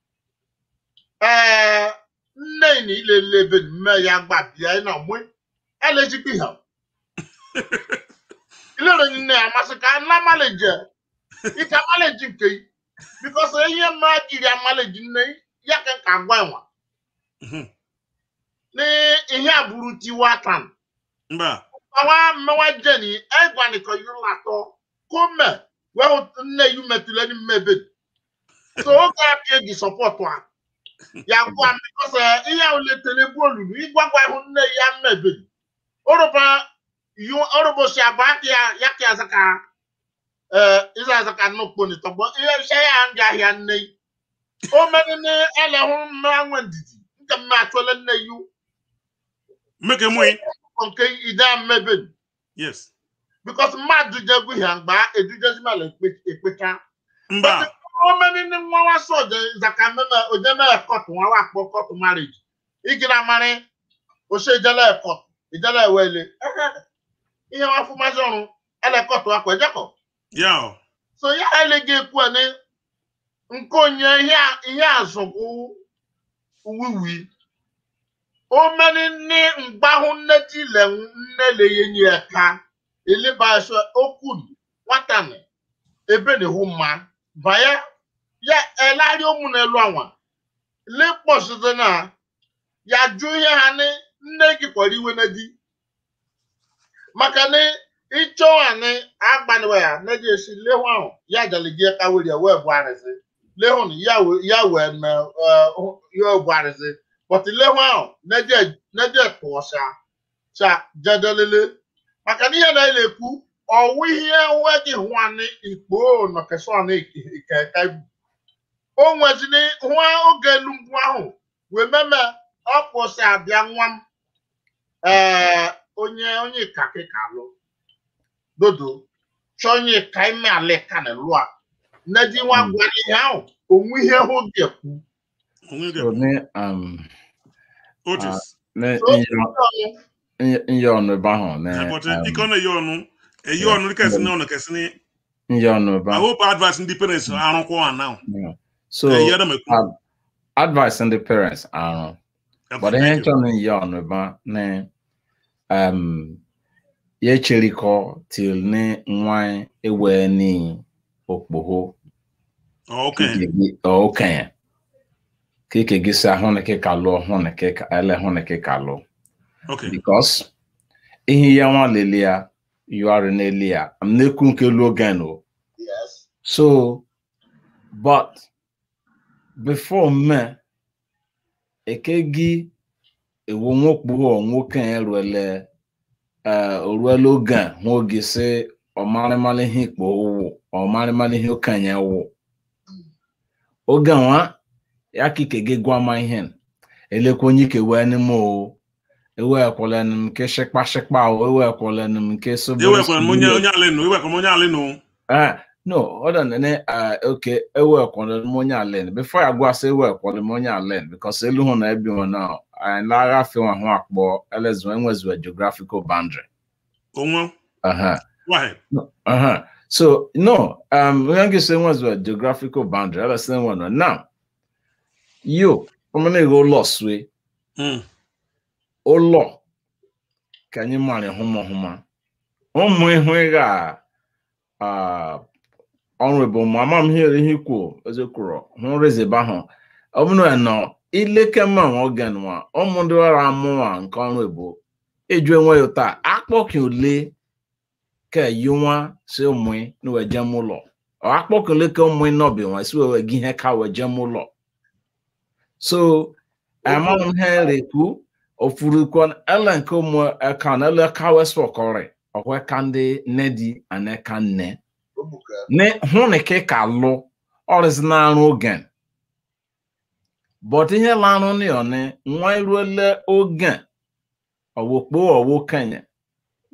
ee nne na ilele ebe mme ya gba bịa ị na mwe elejikwa ihe ilere nne ya masị ka na maleji ike maleji nke yi bikos ihe mma jiri amaleji nne ya ka ka gwa nwa Mhm. ni ihe aburu tiwa tan mba awa mmewa jeni egwani ko yu lato kome we nne yu metule ni mmebe so o ga pie di support wa ya gwa mi because eh, ihe o le tele bolu igwagwa ihu nne ya mmebe oroba yu orobo si aba ya ya ki azaka eh iza azaka no kponi to bo ihe se ya ndi ahia nne o meni ni ele hu mma anwe ndidi nke mma atole nne yu meke mwe nke ida mmebe yes because mmadụ jegwu ihe mgba edujezimala ekpecha mba omeni ni nwa wa sọ je zaka meme ojeme kọtụ nwa wa akpọ kọtụ marriage igina mari ose ijele kọtụ ijele ewele ihe wa fụmazi ọrụ ele kọtụ akwa ejekọ ya o so ya eleghị ekwu ni nke onye ihe a- ihe azụgụ wiwi omeni ni mgbahụ nne dile nne leyenyi eka eleba eso okun nwatani ebe na ihu mma banye ya elari ụmụ n'elu anwa lekpọsite na ya jụ ihe ha ni nne gị kwara iwe na di maka ni ịchọ ani agbaniwe ya na ji esi lehu ahụ ya jali gị ka were ya wee bụ arịsị lehu na ya we- ya wee na eh, ya bụ arịsị but lehu ahụ na je tụọsa cha jedolele maka na ihe na-ekwu ọwụ ihe nweghị hụanị ikpo nọkesọn ikeka ibu o nweziri hụa oge elu ngwu ahụ wee meme ọpụsị abịa nwa m ee onye onye kakịka alụ dodo chọọ onye ka ime alịka na lụa nneji nwa Mm. gwara ihe ahụ onwe ihe hụ ga-ekwu onwe so gị ní um, otis ní So, nyọ nyọ ọnụ ebe ahụ ní but um, ike ọ na-eyi ọnụ eyi yeah. ọnụ kesi na ọnụ kesi ni nyọ ọnụ ebe i ahụ hope advice ndị parents arụkwọ ha now Yeah. so eyi adam ekwu uh, advice ndị parents arụ but ihe Thank you. nchọ na nyọ ọnụ ebe ahụ ní um, ya cherikọ til ní nwa ewe ní okpogho okay okenye ka ike gị si ahụ na kịka lụọ hụ na kịka ele hụ na kịka lụọ okay because ihe ya nwa lele ya yuari n'elu ya m na-ekwu nke lu ogen o yes so but before me eke gị ewu nwokpuo nwoke ya ruele oruele oge hụ oge si ọmarịmarị ihe ikpo wụ ọmarịmarị ihe okenye wụ oge nwa ya ka ike gị gwa ma ihe elekwa onye ike wee n'ime o ewekwala m nke shịkpa shịkpa o ewekwala m nke sobere ewekwara m onye onye alị nụ ewekwara m onye alị nụ Ah, no, hold on. Nene, uh, okay, I work on the money alone. Before I go, I say work on the money alone because I look on everyone now. And Lara feel one work, but else when was a geographical boundary. onwe Uh huh. wahe Uh huh. So no, um, we can say was a geographical boundary. Let's say one now. You, I'm gonna go lost way. Mm. Oh law. Can you marry home home? Oh my, my uh honorable mama m here ihe kwuo ezekwuru hụ rezeba ahụ ọ bụrụ ya nọ ileke mma nwa oge nwa ụmụ ndị ọrụ amụnwa nke ọrụ ebo eju enwe ya ụta akpọkị ole ka yi nwa si ụmụ na wee jem ụlọ ọ akpọkị ole ka ụmụ nọbi nwa si wee gị ihe ka wee jem ụlọ so ama m ha rekwu ofurukwa ele nke ụmụ eka na ele ka wee sọkọrị ọkwa ka ndị nne di ana eka nne Obuka. ne hụ na ke ka lụ ọrịsị na-arụ oge but ihe larụ ni ọnị nwa eruole oge ọwụkpo ọwụ kenye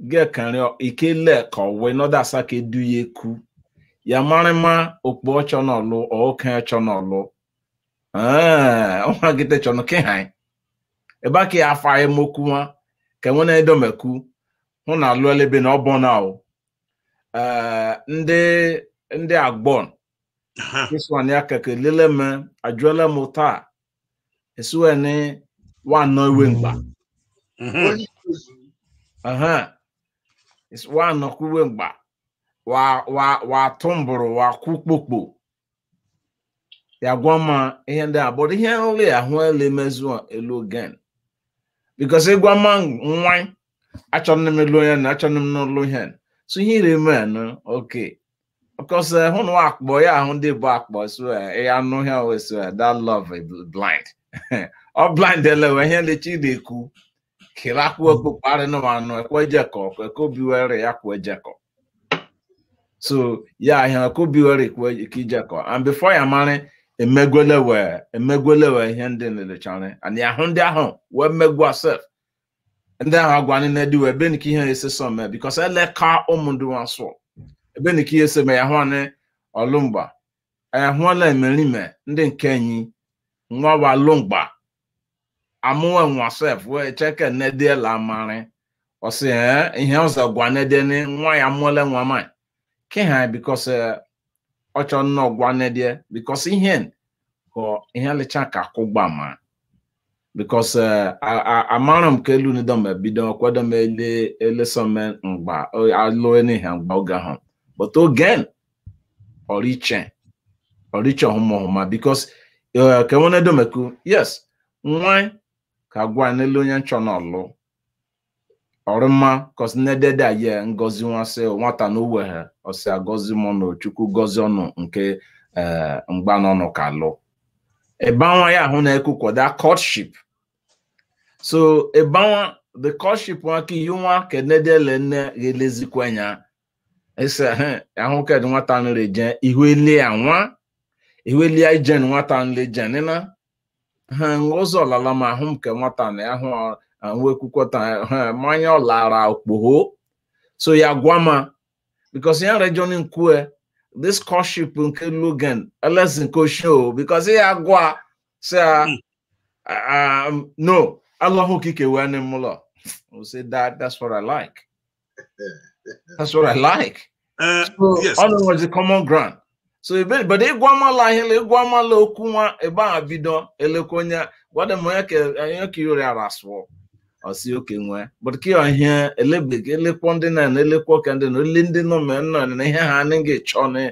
gekari ikele kọwe nọda asa ka edu ya eku ya mara ma okpo ọchọ n'ọlụ oke ọchọ n'ọlụ ọnwa gite chọnụ ke ha ebe a ka ya afa emoku nwa ka enwe na edomeku hụ na alụ elebe na ọbọ na o ndị ndị agbọn kiswan ya keke lele me ajụela m taa esuwe ni wa nọ iwe mgba onye ikuzi Aha. Is wa nọkwuwe mgba wa wa wa tụmbụrụ wa kwukpokpo ya gwa ma ihe ndị a bụrụ ihe nri ahụ ele mezu elu ogen bikos ịgwa ma nwa achọrọ m elu onye na achọrọ m n'ụlọ ihe so ihe ire me no oke bikos hụ na akpọ ya ahụ ndị bụ akpọ so ya anụ ihe o so that love is blind ọ blind elewe ihe lechi na-ekwu kele akpụ okpukpe arịnụ anụ ekwe jekọ ekwe obiwere ya kwe jekọ so ya ihe ekwe obiwere kwe ka ijekọ and before ya mara emegwele wee emegwele wee ihe ndị nlechara and ya hụ ndị ahụ wee megwa sef ndị ahụ agwa ndị na-edi wee ebe nke ihe ese so mee bikos eleka ụmụ ndị nwa sụọ ebe nke ihe ese mee ya hụ anyị ọlụmgba ya hụọla emerime ndị nke enyi nwa wa lụmgba amụwe nwa sef wee cheke nedie la mari ọsị ee ihe ọzọ gwa nedie ni nwa ya mụọle nwa ma ke ha bikos ọ chọ nnọọ gwa nedie bikos ihe kọ ihe lecha ka kwụgba ma bikos amara m ka elu nido ma bido kwedo m ele elesome mgba alụ n'ihe mgba oge ahụ but ogen ọriche ọriche ọhụmọhụma bikos ka enwene domeku yes nwa ka gwa n'elu onye nchọ n'ọlụ ọrụma kọsi nedede aye ngozi nwasị nwata na uweghe ọsị agọzi mụ na chukwu gozi ọnụ nke mgba n'ọnụ ka lụ ịbanwa ya ahụ na-ekwukwada courtship so ịbanwa the courtship nwa ka iyi nwa ka nedele nne ga-elezikwenya ese ahụ kedụ nwata nre je ihu elie ya nwa ihu elie ijen nwata nle jenina ha ụzọ ọlala ma ahụ nke nwata na ahụ ahụ ekwukwọta ha mmanya ọlara okpogho so ya gwa ma because ya region nkwe this courtship nke logan ls nke show because ya gwa say um, no allahu kike wee ne mụlọ we say that that's what i like that's what i like Uh, so yes. ọnụ nwezi common ground so ebe but ịgwa amala ihe ịgwa amala okwu nwa ebe a bido elekwa onye gwada m onye ka onye ka yori ara asụọ ọsi oke nwe but ka ihe elebeghi elekwa ndị na elekwa ka ndị na ole ndị nọ mee nọ na ihe ha anaghị chọ na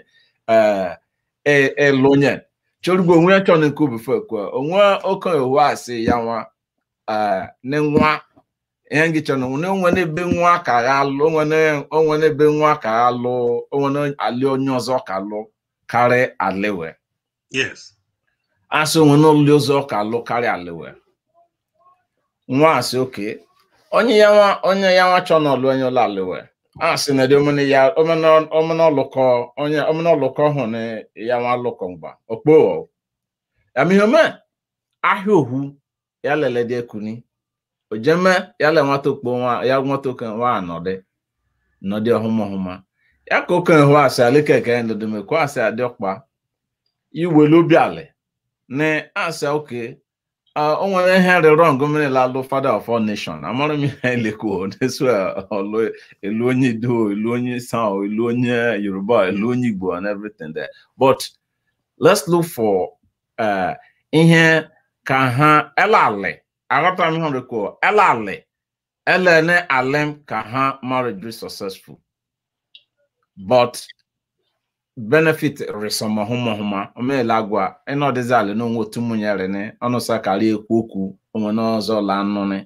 eh elu onye chọrụgbo onwe ya chọ na nke obife ekwe onwe oke owu asị ya nwa eh ne nwa ihe ngị chọrọ na onwe n'ebe nwa ka ya lụ onwe n'ebe nwa ka ya lụ onwe ali onye ọzọ ka lụ karị aliwe Yes. asị onwe n'ụlọ ọzọ ka lụ karị aliwe nwa asị oke onye ya nwa onye ya nwa chọ n'ọlụ onye ụlọ aliwe asị na dị omene ya omene ọlụkọ onye omene ọlụkọ hụ na ya nwa lụkọ mgba okpo ya mihe ome ahịa ohu ya lele dị ekuni ojeme ya le nwata okpo nwa ya nwata oke nwa anọdị nọdị ọhụma ọhụma ya ka oke hụ asị alikeke ndodome kwa asị adị ọkpa iwelu obi alị na asị oke o nwere ihe rịrọ ngomere lalụ father of all nation amara m ihe elekwo nesu ọlụ elu onye ido elu onye sao elu onye yoruba elu onye igbo and everything there but let's look for uh, ihe ka ha elalị aghọtara m ihe ọrịkwo elalị elene alem ka ha marriage be successful but benefit resọma hụma hụma omeela agwa ịnọdịzi ala n'onwe otu mụnyere ni ọnụsa karị ekwu okwu onwe n'ọzọ la nnụnị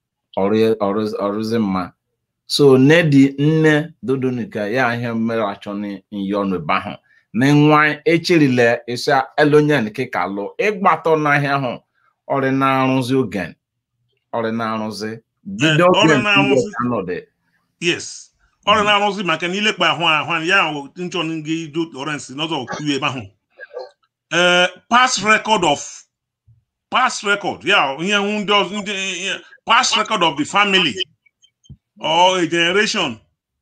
ọrụzi mma so nne dị nne dodonika ya ihe mere achọ nyi ọnụ ebe ahụ na nwa echirile ịsa elonyen kika lụ ịgbatọ n'ahịa ahụ ọrị na-arụzi ogen ọrị na-arụzi bido ọrị ogen na-arụzi. anọdị Yes. Ọrụ na-arụzi maka na ilekpa ahụ ahụ ya ahụ nchọ nga ido Lawrence n'ọzọ okwu ebe ahụ. Eh, past record of past record ya ihe hụ ndị ọzọ ndị ihe- past record of the family or a generation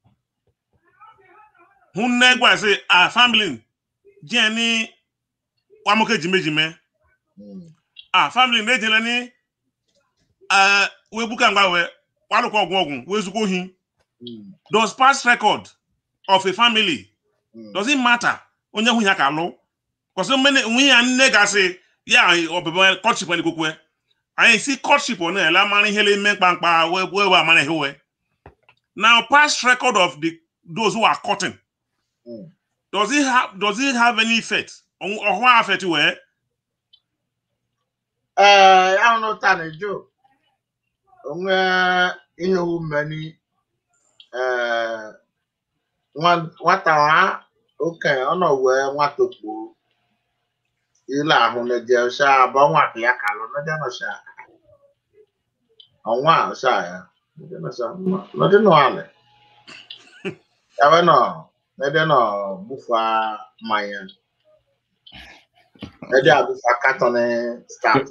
hụ nne gwa sị a family jee ni wamoke jimejime Mm. a family na-ejele ni eh, wee buka mgba wee walụkwa ọgwụ ọgwụ wee zukwa ohi Mm. does past record of a family Mm. does it matter onye hụ ya ka alụ kwụsị mmene onwe ya nne gasị ya ọbịbịa courtship anyị kwukwe anyị si courtship ọ na-ele amara ihe na-eme mkpamkpa wee wee wee amara ihe wee now past record of the those who are courting Mm. does it have does it have any effect ọhụ affect wee Ee, ya hụrụ taa na jo onwe ihe umeni ee nwa- nwata ha okenye ọ nọ wee nwata kpoo ile ahụ na je sha ba nwa ka ya kalụ na je no sha ọnwa sha ya na je no sha na je no ale ya we no na je no bufa mmanya na je abufa katọn start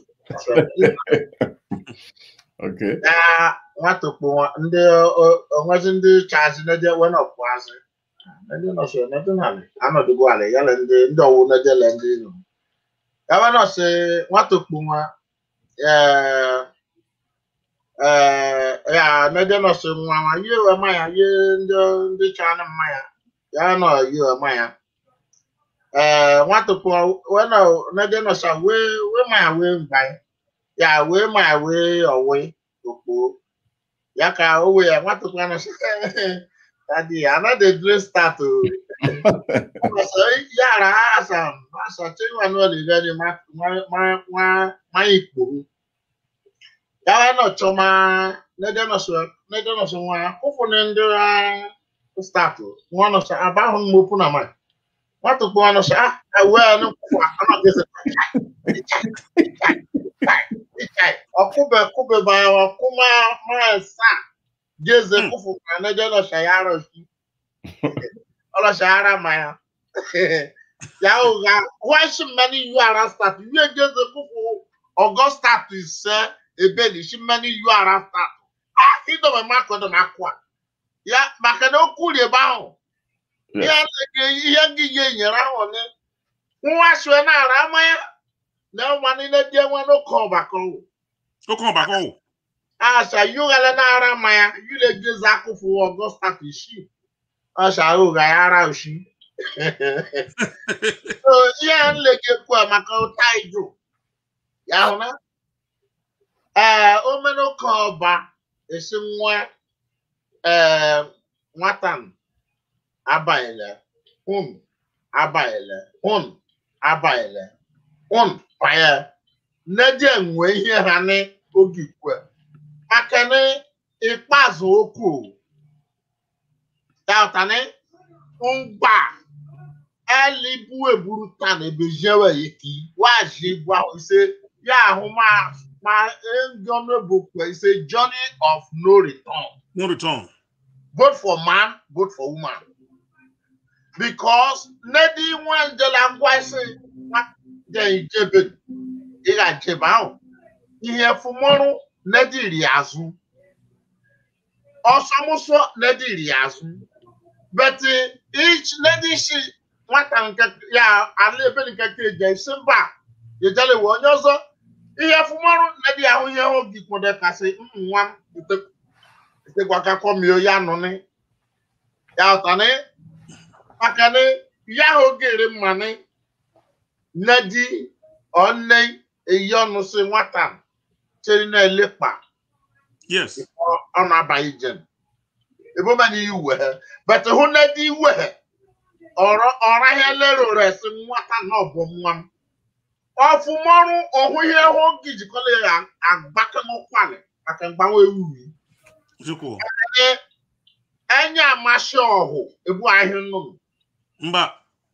Okay. na nwata kpụ ndị o- onwezi ndị chazi neje wen ọpụazị ndị nọsị neje nalị anọdụgo alị yala ndị ndị ọwụ neje le ndị nọ yawe nọsị nwata kpụ nwa ee ee ya neje nọsị nwa nwa yie we mmanya yie ndị ndị chanị mmanya ya nọ yie we mmanya ee nwata kpụ we nọ neje nọsị wee wee mmanya wee mgbanye ya wee mmanya wee ọwee okpo ya ka o wee ya nwata kpụ anọ sị dadi another drink start o ọsọ yàrá àṣà àṣà tí wà náà lè rẹ ni máa ìpòrú yàrá náà chọ máa lẹjọ náà sọ lẹjọ náà sọ wọn akófò ní ndị start wọn náà sọ abáhùn ní mo pụ na máa wọn tó pọ wọn náà sọ ah ẹwẹ ẹni kófò àkànnà gẹsẹ ọkụbẹ kụbẹ báyọ ọkụ máa máa sá gẹsẹ kófò kan lẹjọ náà sọ yàrá sí ọlọsàárà máa yàwó ga wọ́n ṣì mẹ́ni yu ara start yíyé jẹ́sẹ̀ kúkú ọgọ́ start ṣẹ́ ebe ní ṣì mẹ́ni yu ara start á ìdọ̀mọ̀ má kọ́ dọ̀ n'akọ́ a ya màkà ní okú rè bá hàn ihe lege ihe gị yé nyere ahụ ni nwa aṣọ ẹ náà rà á ya na ọma nílé díẹ̀ wọn ló kọ́ ọ̀bàkọ́ o ó kàn bàkọ́ wò àṣà yóò gẹlẹ́ náà rà á ya yìí lè jẹ́sẹ̀ akúfù ọgọ́ start ṣì ọṣà yóò ga ara òṣì. So, ihe a nlekekwu a maka ụta ijo ya hụ na ee omenụka ọba esi nwa ee nwata m abaghịle hun abaghịle hun abaghịle hun banye nneje nwe ihe ha n'oge ikwe maka na ikpeazụ okwu ya ụtani ngba elibu eburu ta na ebe jewe yiki waji gwa ise ya ahụ ma ma engọnụ bụ kwe ise journey of no return no return both for man both for woman because nedi nwa njela ngwa ise nwa je ijebe ị ga-ejebe ahụ ihe fumọrụ nedi ri azụ ọsọmụsọ nedi ri azụ but each nedi shi nwata nke ya ala ebe nke ka eji esi mba ejele wee onye ọzọ ihe fụmọrụ na dị ahụ ihe oge kwode kasị nwa itegwakakọmio ya nụnị ya ụtanị maka na ya ha oge ere mmanị nne di ọnne eyi ọnụ si nwata chere na-elekpa yes ọ na-abaghị jem ebomana iwe but hụ na di iwe ọrọ ọra ihe lero resi nwata na ọbụ nwa m ọfụmọrụ ọhụ ihe hụ gị jikọla ya agbakanụkwalị maka mgbanwe ewuri chukwu enye amasị ọhụ ebu ahịa nnụnụ mba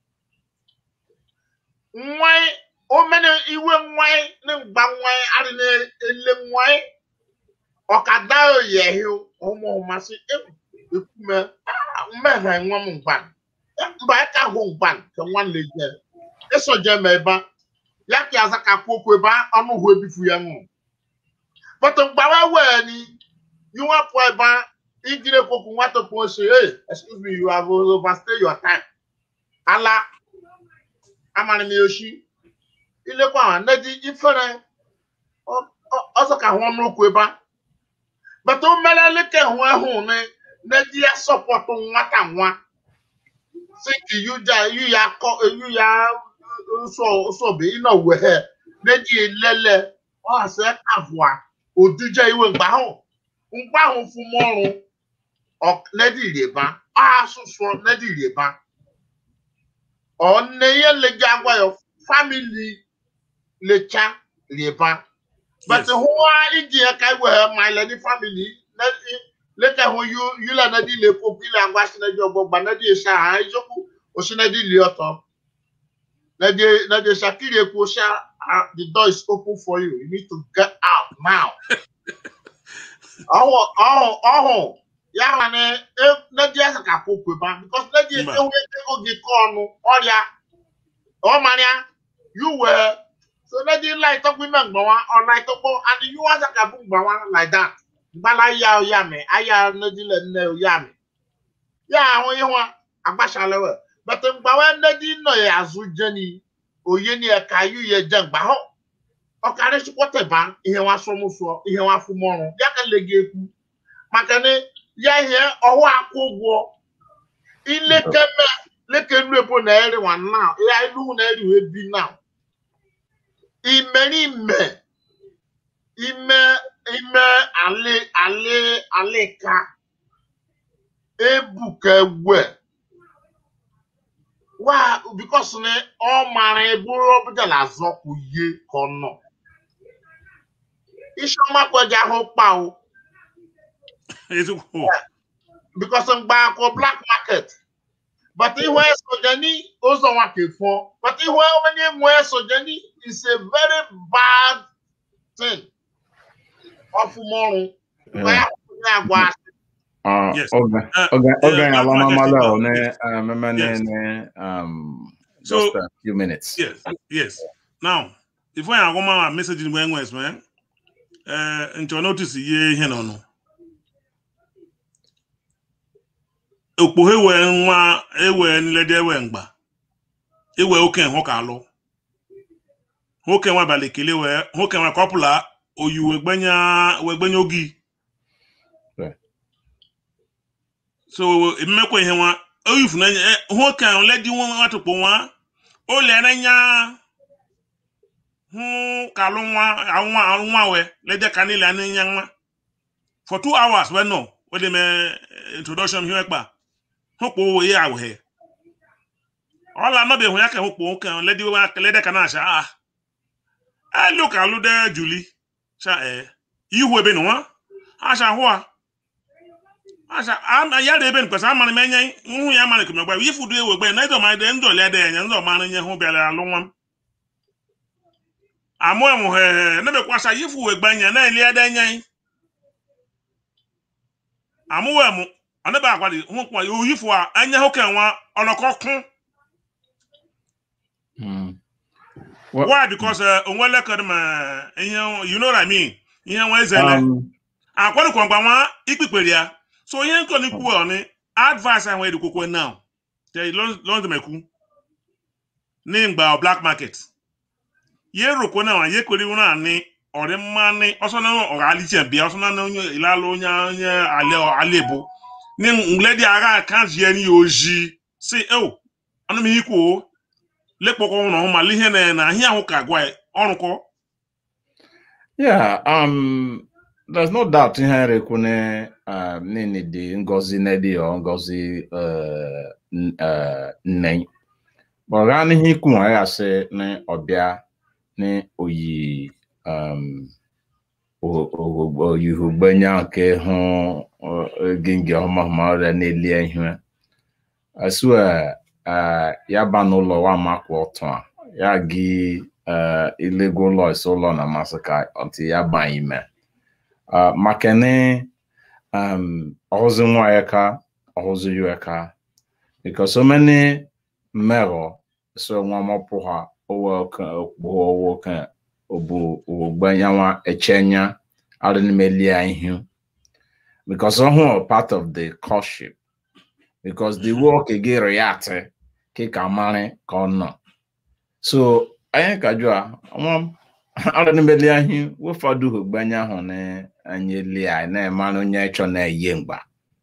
nwanyị omene iwe nwanyị na mgba nwanyị adị na-ele nwanyị ọkada oyehi ụmụ masị ekume mmehie nwa m mgban mba ya ka hụ mgban ka nwa na-eje eso je ma ebe a, ya ka aza ka kwụ okwu ebe a, ọnụ hụ ebifu ya nwụ bọtụ mgbawa wee ni yiwa pụọ ebe a, ijire kwoku nwata kwo say hey excuse me you have overstay your time ala amara m yoshi ilekwa ahụ nedi ifere ọzọ ka hụ ọnụokwu ebe a bata o mere leke hụ ahụ na nedi ya sọpọtụ nwata nwa si ka yuja yu ya kọ yu ya nsọ nsọbe ịnọ wehe nedi elele ọ asị kavụa oduje iwe mgbe ahụ mgbe ahụ fụmọrụ nedi rịba asụsụ nedi rịba ọ nne ihe leje agwa ya family lecha rịba but hụwa iji ya ka iwe ma ile ni family leke hụ yu yula nedi lekwo kile agwa sinedi ọgbọgba nedi esha ha eziokwu osinedi li ọtọ nedi nedi esha kiri ekwu sha the door is open for you you need to get out now ọhụ ọhụ ọhụ ya ha na nedi asa ka kwụ kweba because nedi ewu ego gị kọ ọnụ ọrịa ọ marịa you were so nedi light ọkpụ ime mgbawa ọ light ọkpụ and you asa ka bụ mgbawa like that gbala ya ya me aya nedi le nne ya me ya ahụ ịhụ agbachalewe but mgbawa nedi nọ ya azụ jeni oye ni ẹka yu yẹ jẹ gbà họ ọkàrí sọpọtẹ bá ihe wa sọmúsọ ihe wa fún mọrùn ya ka lè gé ekú maka ni ya ihe ọwọ akwụgwọ ilekeme lekenu ebo na eri wa now ya ilu na eri we bi now imeri ime ime ime ale ale aleka ebuka egwe wa because ni ọ mara eburu ọbụja na azọkwu ye ka ọ nọ iṣẹ́ ọmọ akọjá ahụ pa o ezigbo because mgbe akọ black market but ihu esoje ní ụzọ nwa ka efọ but ihu onye nwe esoje ní is a very bad thing ọfụmọrụ mgbe ya kwụnye agwa asị Uh, Yes. okay. Uh, Okay. yeah, Okay. black Alama market Malo. is- Ne. Uh, mema ne. Yes. Ne. Um. So- Just a few minutes. yes yes now before ya agwa ma message mgbe enwe esme eh nchọ notice ihe ihe nọ nụ okpoghe wee nwa ewe nlede ewe mgba ewe oke hụ ka alụ nwoke nwa abalị kele wee nwoke nwa kọpụla oyi wegbenya wegbenya ogi Right. so emekwa ihe nwa oyifu na eh, nwoke ahụ ledi nwa nwa tukpo nwa o lere nya hụ ka alụ nwa nwa alụ nwa we lede ka niile anya nya nwa for two hours we no we dey me introduction hiwe kpa hụ kpo wo ya awhe ọla nọbe hụ ya ka hụ kpo nwoke ahụ ledi wa lede ka na-acha ah elu ka alụ de juli cha eh ihu ebe nwa acha hụ a acha ama ya de ebe nkwesa amara m enye nhụ ya amara kemgbe gba ifu du ewe gbe na edo ma de ndo le de enye ndo mara nye hụ bịara alụ nwa m amụ emu he nebe kwasa ifu we gba nye na eli ede enye amụ we mu anebe agwa di hụ kwa oyifu a enye hụ ka nwa ọlọkọ kụ Mm. Well, why because uh, onwele kere ma ihe you know what i mean ihe nwa ezele um, akwadokwa mgba nwa ikpikpere ya so ihe nkọ n'ikwu ọ ni advice ahụ edikwokwe now te lọndemekwu ní mgba black market ye rokwe na ye kwere iwu na ni ọrị mmanị ọsọ na ọga aliche bịa ọsọ na onye ilalụ onye onye ale alebo ni ngle dị agha ka zie ni oji si o anụ m ihe ikwu o lekpọkọ ụlọ hụ ma ihe na na ahịa ahụ ka gwa ọrụkọ yeah. Um. There's no doubt in Henry Kune. Um. Nini di Ngozi Nedi or Ngozi. Uh. n- Uh. Nne. But ran he kun I say ne obia ne oyi. Um. O o o you gbanya ke ho gingi ọma ọma ọrịa na-eli ihe asu a uh, ya ba n'ụlọ wa makwa ọtọ a ya gị uh, ilego ụlọ isi ụlọ na amasị ka ọtị ya ba ime uh, maka ne um, ọhụzi nwa ya ka ọhụzi ya ka because so many mmerọ so nwa mọpụ ha owe ka okpogho owo ka obu ogbanya nwa echenya adị n'ime lia ihu because ọhụụ part of the courtship because the work gị react ka ka mara ka ọ nọ so anyị ka jụọ nwa m ọrụ n'imeli ahị ụfọdụ ogbanye ahụ na anyị lia na-emara onye ịchọ na-eyi mgba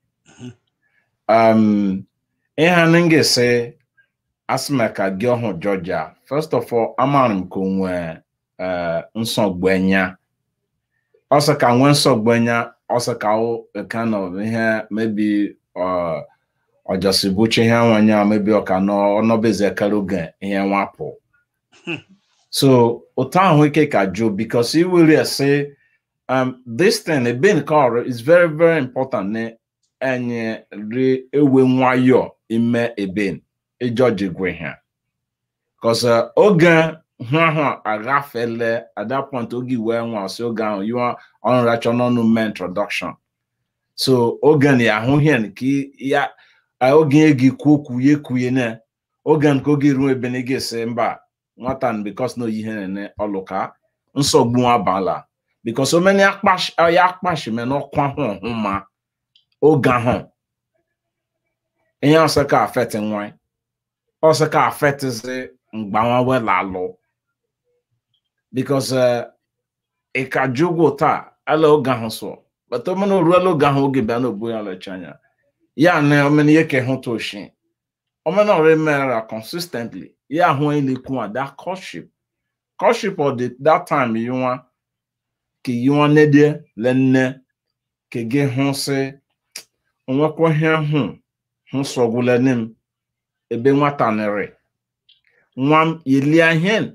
um ihe anyị ga-ese asịmaka gị ọhụ Georgia first of all amaara m ka onwe nsọgbenya ọsọ ka nwee nsọgbenya ọsọ ka kind of ihe maybe ọjọsibuchi ihe nwanya maybe ọka ọnọbeze kara oge ihe nwapụ so otu ahụ ike ka jụ because iwere ese um, this thing ebe nke ọrụ is very very important na enye ri ewe nwayọ ime ebe ịjọji gwe ha because oge hụ ahụ agafele at that point oge wee nwa si oge ahụ yiwa ọnụracha n'ọnụ mee introduction so oge na ya ahụ ihe nke ya oge gị kwuo okwu ya ekwuye na oge nke oge ruo ebe na ị ga-esi mba nwata because na oyihe na ọlụka nsogbu abala because omeni ya akpashime n'ọkwa ahụ ọhụ ma oge ahụ ihe ọsọ ka afeti nwa ọsọ ka afetizi mgbanwe wela alụ because ịka jụgwụ taa ala oge ahụ so but omeni oruela oge ahụ oge bịa n'obu ya lecha anya ya na omeni ihe ka hụta oshi omeni ọrụ emere consistently ya ahụ elekwu a that courtship courtship of the that time you want ka yi nwa nedie lenne ka gị hụ sị onwekwa ihe hụ hụ sọgwụlene m ebe nwata nere nwa m yelie ihe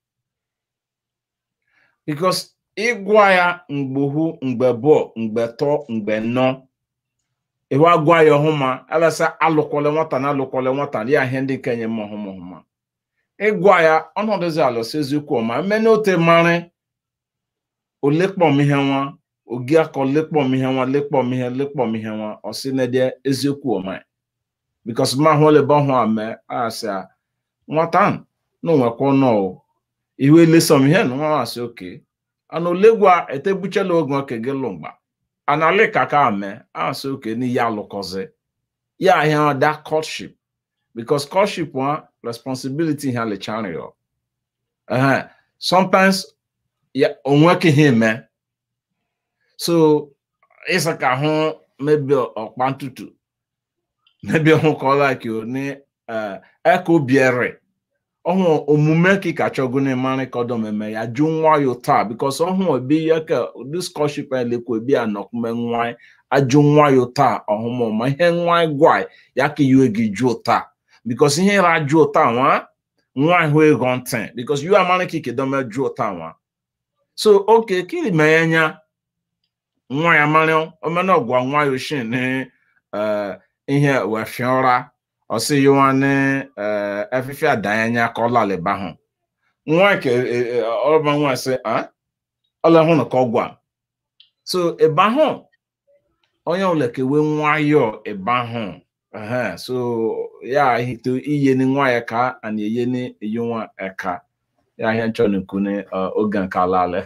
because ịgwa ya mgbohu mgbe bụọ mgbe tọ mgbe nọ iwe agwa ya ọhụma alasa alụkwale nwata na alụkwale nwata ya ihe ndị kenye m ọhụma ọhụma ịgwa ya ọnọdụzi alụsị eziokwu ọma mmene ote mara olekpọm ihe nwa ogi akọ lekpọm ihe nwa lekpọm ihe lekpọm ihe nwa ọsị na-ede eziokwu ọma bikos ma hụ lebe ọhụ ame asị a nwata na onwekwa nọ ihu elesom ihe na nwa asị oke ana olegwa etebuchela oge oke gị lụ mgba ana alika ka ame asị oke n'ihe alụkọzi ya ahịa that courtship because courtship one responsibility ha lechario uh sometimes ya onwe ka ihe eme so ịsa ka hụ mebi ọkpa ntutu mebi hụ ka ọ like ni eka obiere ọhụ omume ka ka chọgo na ịmarị ka ọdọ meme ya jụ nwayọ taa because ọhụ ebi ya ka this courtship elekwa ebi anọkume nwanyị ajụ nwayọ taa ọhụma ma ihe nwanyị gwa ya ka iwe gị jụọ taa because ihe ra jụọ taa nwa nwa ahụ ego ntị because you amara ka ikedome jụọ taa nwa so okay kini menya nwa ya mara omena ọgwa nwa ya oshin ni ihe wefiora ọsị yiwa ni efife adanya ka ọlalịba hụ nwa ke ọba nwa sị ọla hụ na ka ọ gwa so ebe ahụ onye ọbụla kewe nwayọọ ebe ahụ Uh-huh. so ya hito iye ni nwa ya ka ana eye ni eyi nwa eka ya ihe nchọ n'ekwu ni oge nke ala ale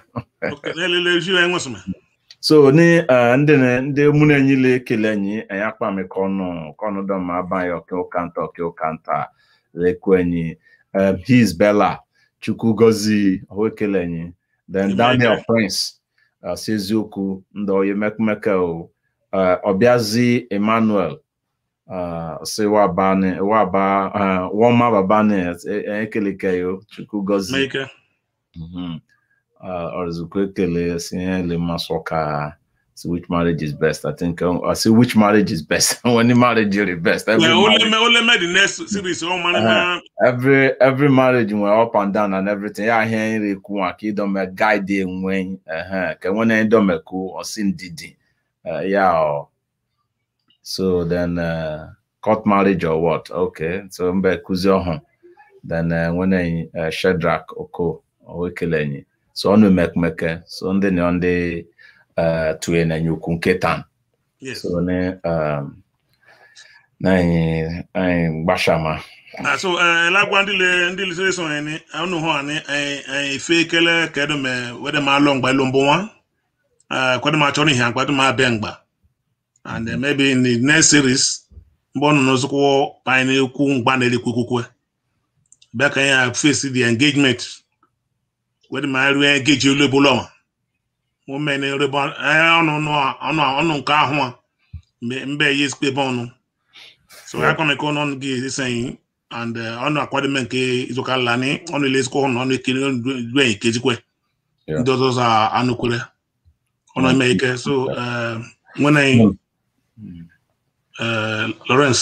so ni ndị ndị mụ na enyi le ekele enyi anyị akpa m ka ọnụ ka ọnụ dọ ma aba ya ọka ụka nta ọka ụka nta lekwu enyi his bella chukwu gozi ọhụ ekele enyi then daniel prince si eziokwu ndị oyi mekmeke o ọbịazi emmanuel si waba ni waba wọn ma baba ni ekeleke yo chukwu gozi ọrụzukwu ekele si ihe le masọ ka see which marriage is best i think um, i see which marriage is best when the marriage is the best every, only, only made the next series oh, man, uh, every every marriage went up and down and everything yeah here nri ku ka idome guide enwe ka nwene idome ku osi ndidi yeah So then, uh, court marriage or what? Okay. So mbe kuzi ọhụ. Then uh, when uh, Shadrach Oko owekelenyi. So ọnụ mekmeke. So ndị na ndị uh, tuye na nyukwu nke tan. Yes. So ne um, na anyị anyị gbashama. Ah, so uh, lagwa ndị le ndị le sere so ni anu ho ani eh eh fe kele kedo me wede ma lo ngba lo mbo wa. Ah, kwado ma choni han kwado ma be ngba. and uh, maybe in the next series mgbe ọ nọ n'ozukwu anyị na-ekwu mgba na-elekwu ekwukwe bịa ka ya face the engagement wedi ma ruo engage olu ebe ụlọ ma ome na erebe ọnụ ọnụ ọnụ nke ahụ a mgbe mbe ya esikpe ebe ọnụ so ya kwame ka ọnụ gị eseghị and ọnụ akwadome nke izuụka lani ọnụ ile ezikwa ọnụ ọnụ ekele du enyi kejikwe Yeah. ndị ọzọ za anụkwere ọnụ eme ike so uh, nwene uh, Lawrence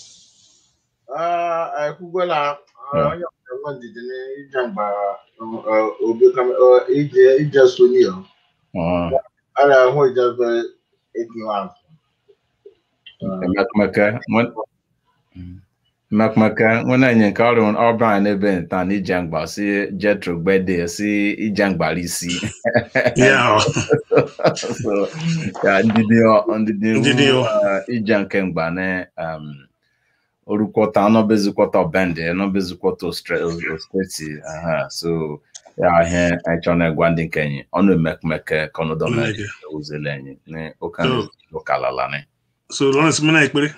ekwugwela Yeah. onye ọbụla nwe ndidi n'ije mgba obi kam- ọ, ije ije soni ọ Ah, a na-ahụ ijebe ekiwa azụ mekmeke mekmeke nwere enye nke ọrụ ọbụla anyị n'ebe nta na ije mgba si jetro gbede si ije mgbara isi yeah so ya ndidi ọ- ndidi Ndidi ọ. uh, ije nke mgba na um, orukwọta ọnọbezikwọta ọbende ọnọbezikwọta ostreti aha so ya ihe anyị chọrọ na-egwa ndị nke enyi ọnụ emekmeke kọnụdọme Mmeke. uzele enyi na ụka So- ụkalala ni so Lawrence mena ekpere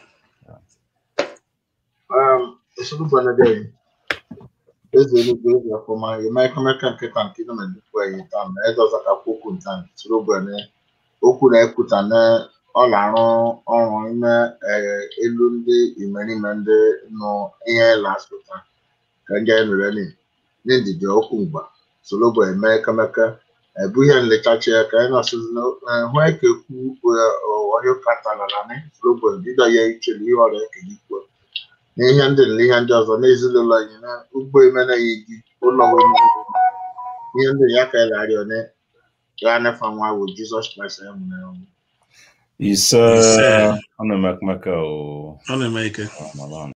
esoro gbanade eze eluigwe eze ọfụma eme ekomeka nkịta nke nọ na nnukwu anyị taa na edoza ka okwu nta soro gbane okwu na ekwuta na ọla arụ ọrụ ime eh, elu ndị imerime ndị nọ ihe lasụta ka ndị anyị mere ni ndị ndidi okwu mgba soro gba eme ekemeke ebu ihe nlechachi ya ka anyị nọsịzi na hụ eke kwu onye katalala ni soro gba dịda ya ichere ihe ọrịa ekele ikwu n'ihe ndị na ihe ndị ọzọ n'ezinụlọ anyị na ugbo emenaghị gị ụlọ nwere ihe ndị ya ka ịlarị one ya nefa nwa bụ jizọs kraịst ya nwere ọnwụ ise Ise. ọnụ emekmeke o ọ na-eme ike ọmọlọnụ